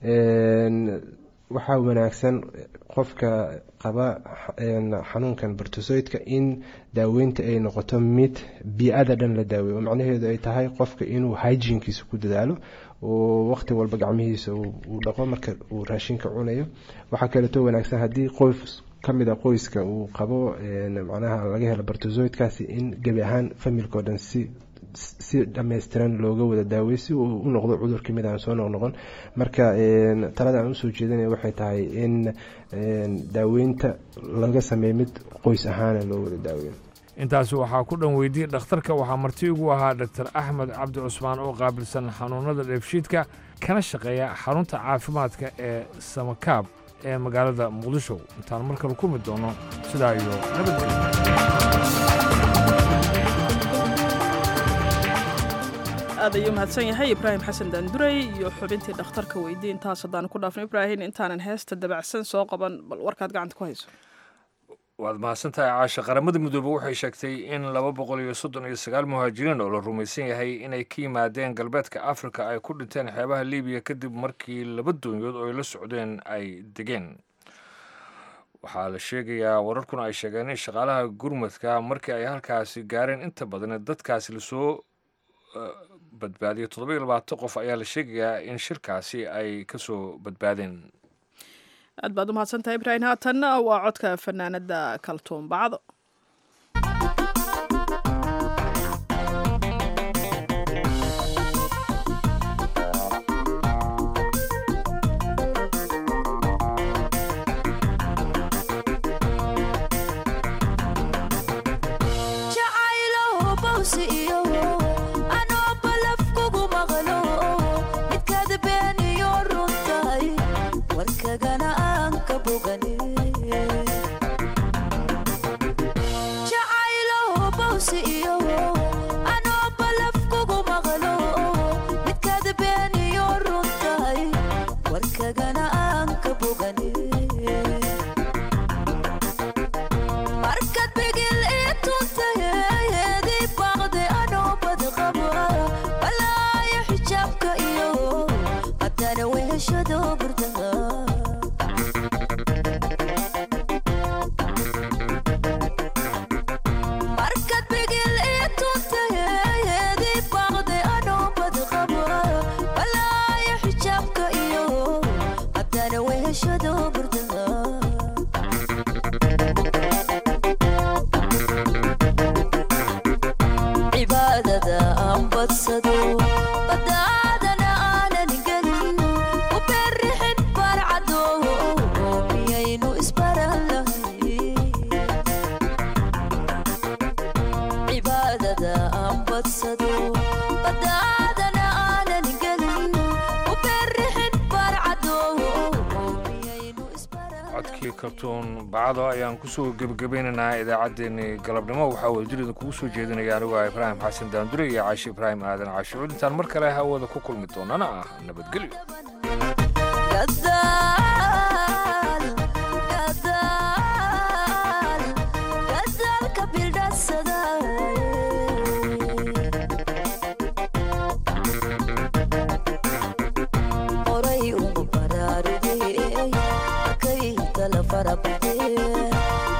waxaa wanaagsan qofka qaba xanuunkan bortosoydka in daaweynta ay noqoto mid bii-ada dhan la daaweeyo macnaheedu ay tahay qofka inuu hygienkiisa ku dadaalo oo waqti walba gacmihiisa uu dhaqo marka uu raashinka cunayo waxaa kaleeto wanaagsan haddii qoys kamid a qoyska uu qabo macnaha laga helo bortosoydkaasi in gebi ahaan familkao dhan si si dhammaystiran looga wada daawey si uu u noqdo cudur kamid aan soo noqnoqon marka talada aan usoo jeedinaya waxay tahay in daaweynta laga sameeyo mid qoys ahaana loo wada daaweyo intaasi waxaa ku dhan weydiyey dhakhtarka waxaa marti ugu ahaa doctor axmed cabdi cusmaan oo qaabilsan xanuunada dheefshiidka kana shaqeeya xarunta caafimaadka ee samakaab ee magaalada muqdisho intaan mar kale kulmi doono sidaa iyo aad ayuu mahadsan yahay ibraahim xasan daanduray iyo xubintii dhakhtarka weydii intaas haddaan ku dhaafno ibraahim intaanan heesta dabacsan soo qaban bal warkaad gacanta ku hayso waad mahadsantahay caasha qaramada midoobe waxay sheegtay in laba boqol iyo soddon iyo sagaal muhaajiriin oo la rumaysan yahay inay ka yimaadeen galbeedka afrika ay ku dhinteen xeebaha libiya kadib markii laba doonyood oo ay la socdeen ay degeen waxaa la sheegayaa wararkuna ay sheegeen in shaqaalaha gurmadka markii ay halkaasi gaareen inta badan dadkaasi lasoo badbaadiyay toddoba iyo labaatan qof ayaa la sheegayaa in shirkaasi ay kasoo badbaadeen aad baad u mahadsantahay ibraahim haatanna waa codka fanaanada kaltuun bacdo kartuun bacdo ayaan kusoo gebagabeynaynaa idaacaddeenii galabnimo waxaa wadajirida kugu soo jeedinaya anigu ah ibraahim xasan daandure iyo caashi ibraahim aadan caashicuud intaan mar kale hawada ku kulmi doonana ah nabadgelyo oray ugu bara farabaxdee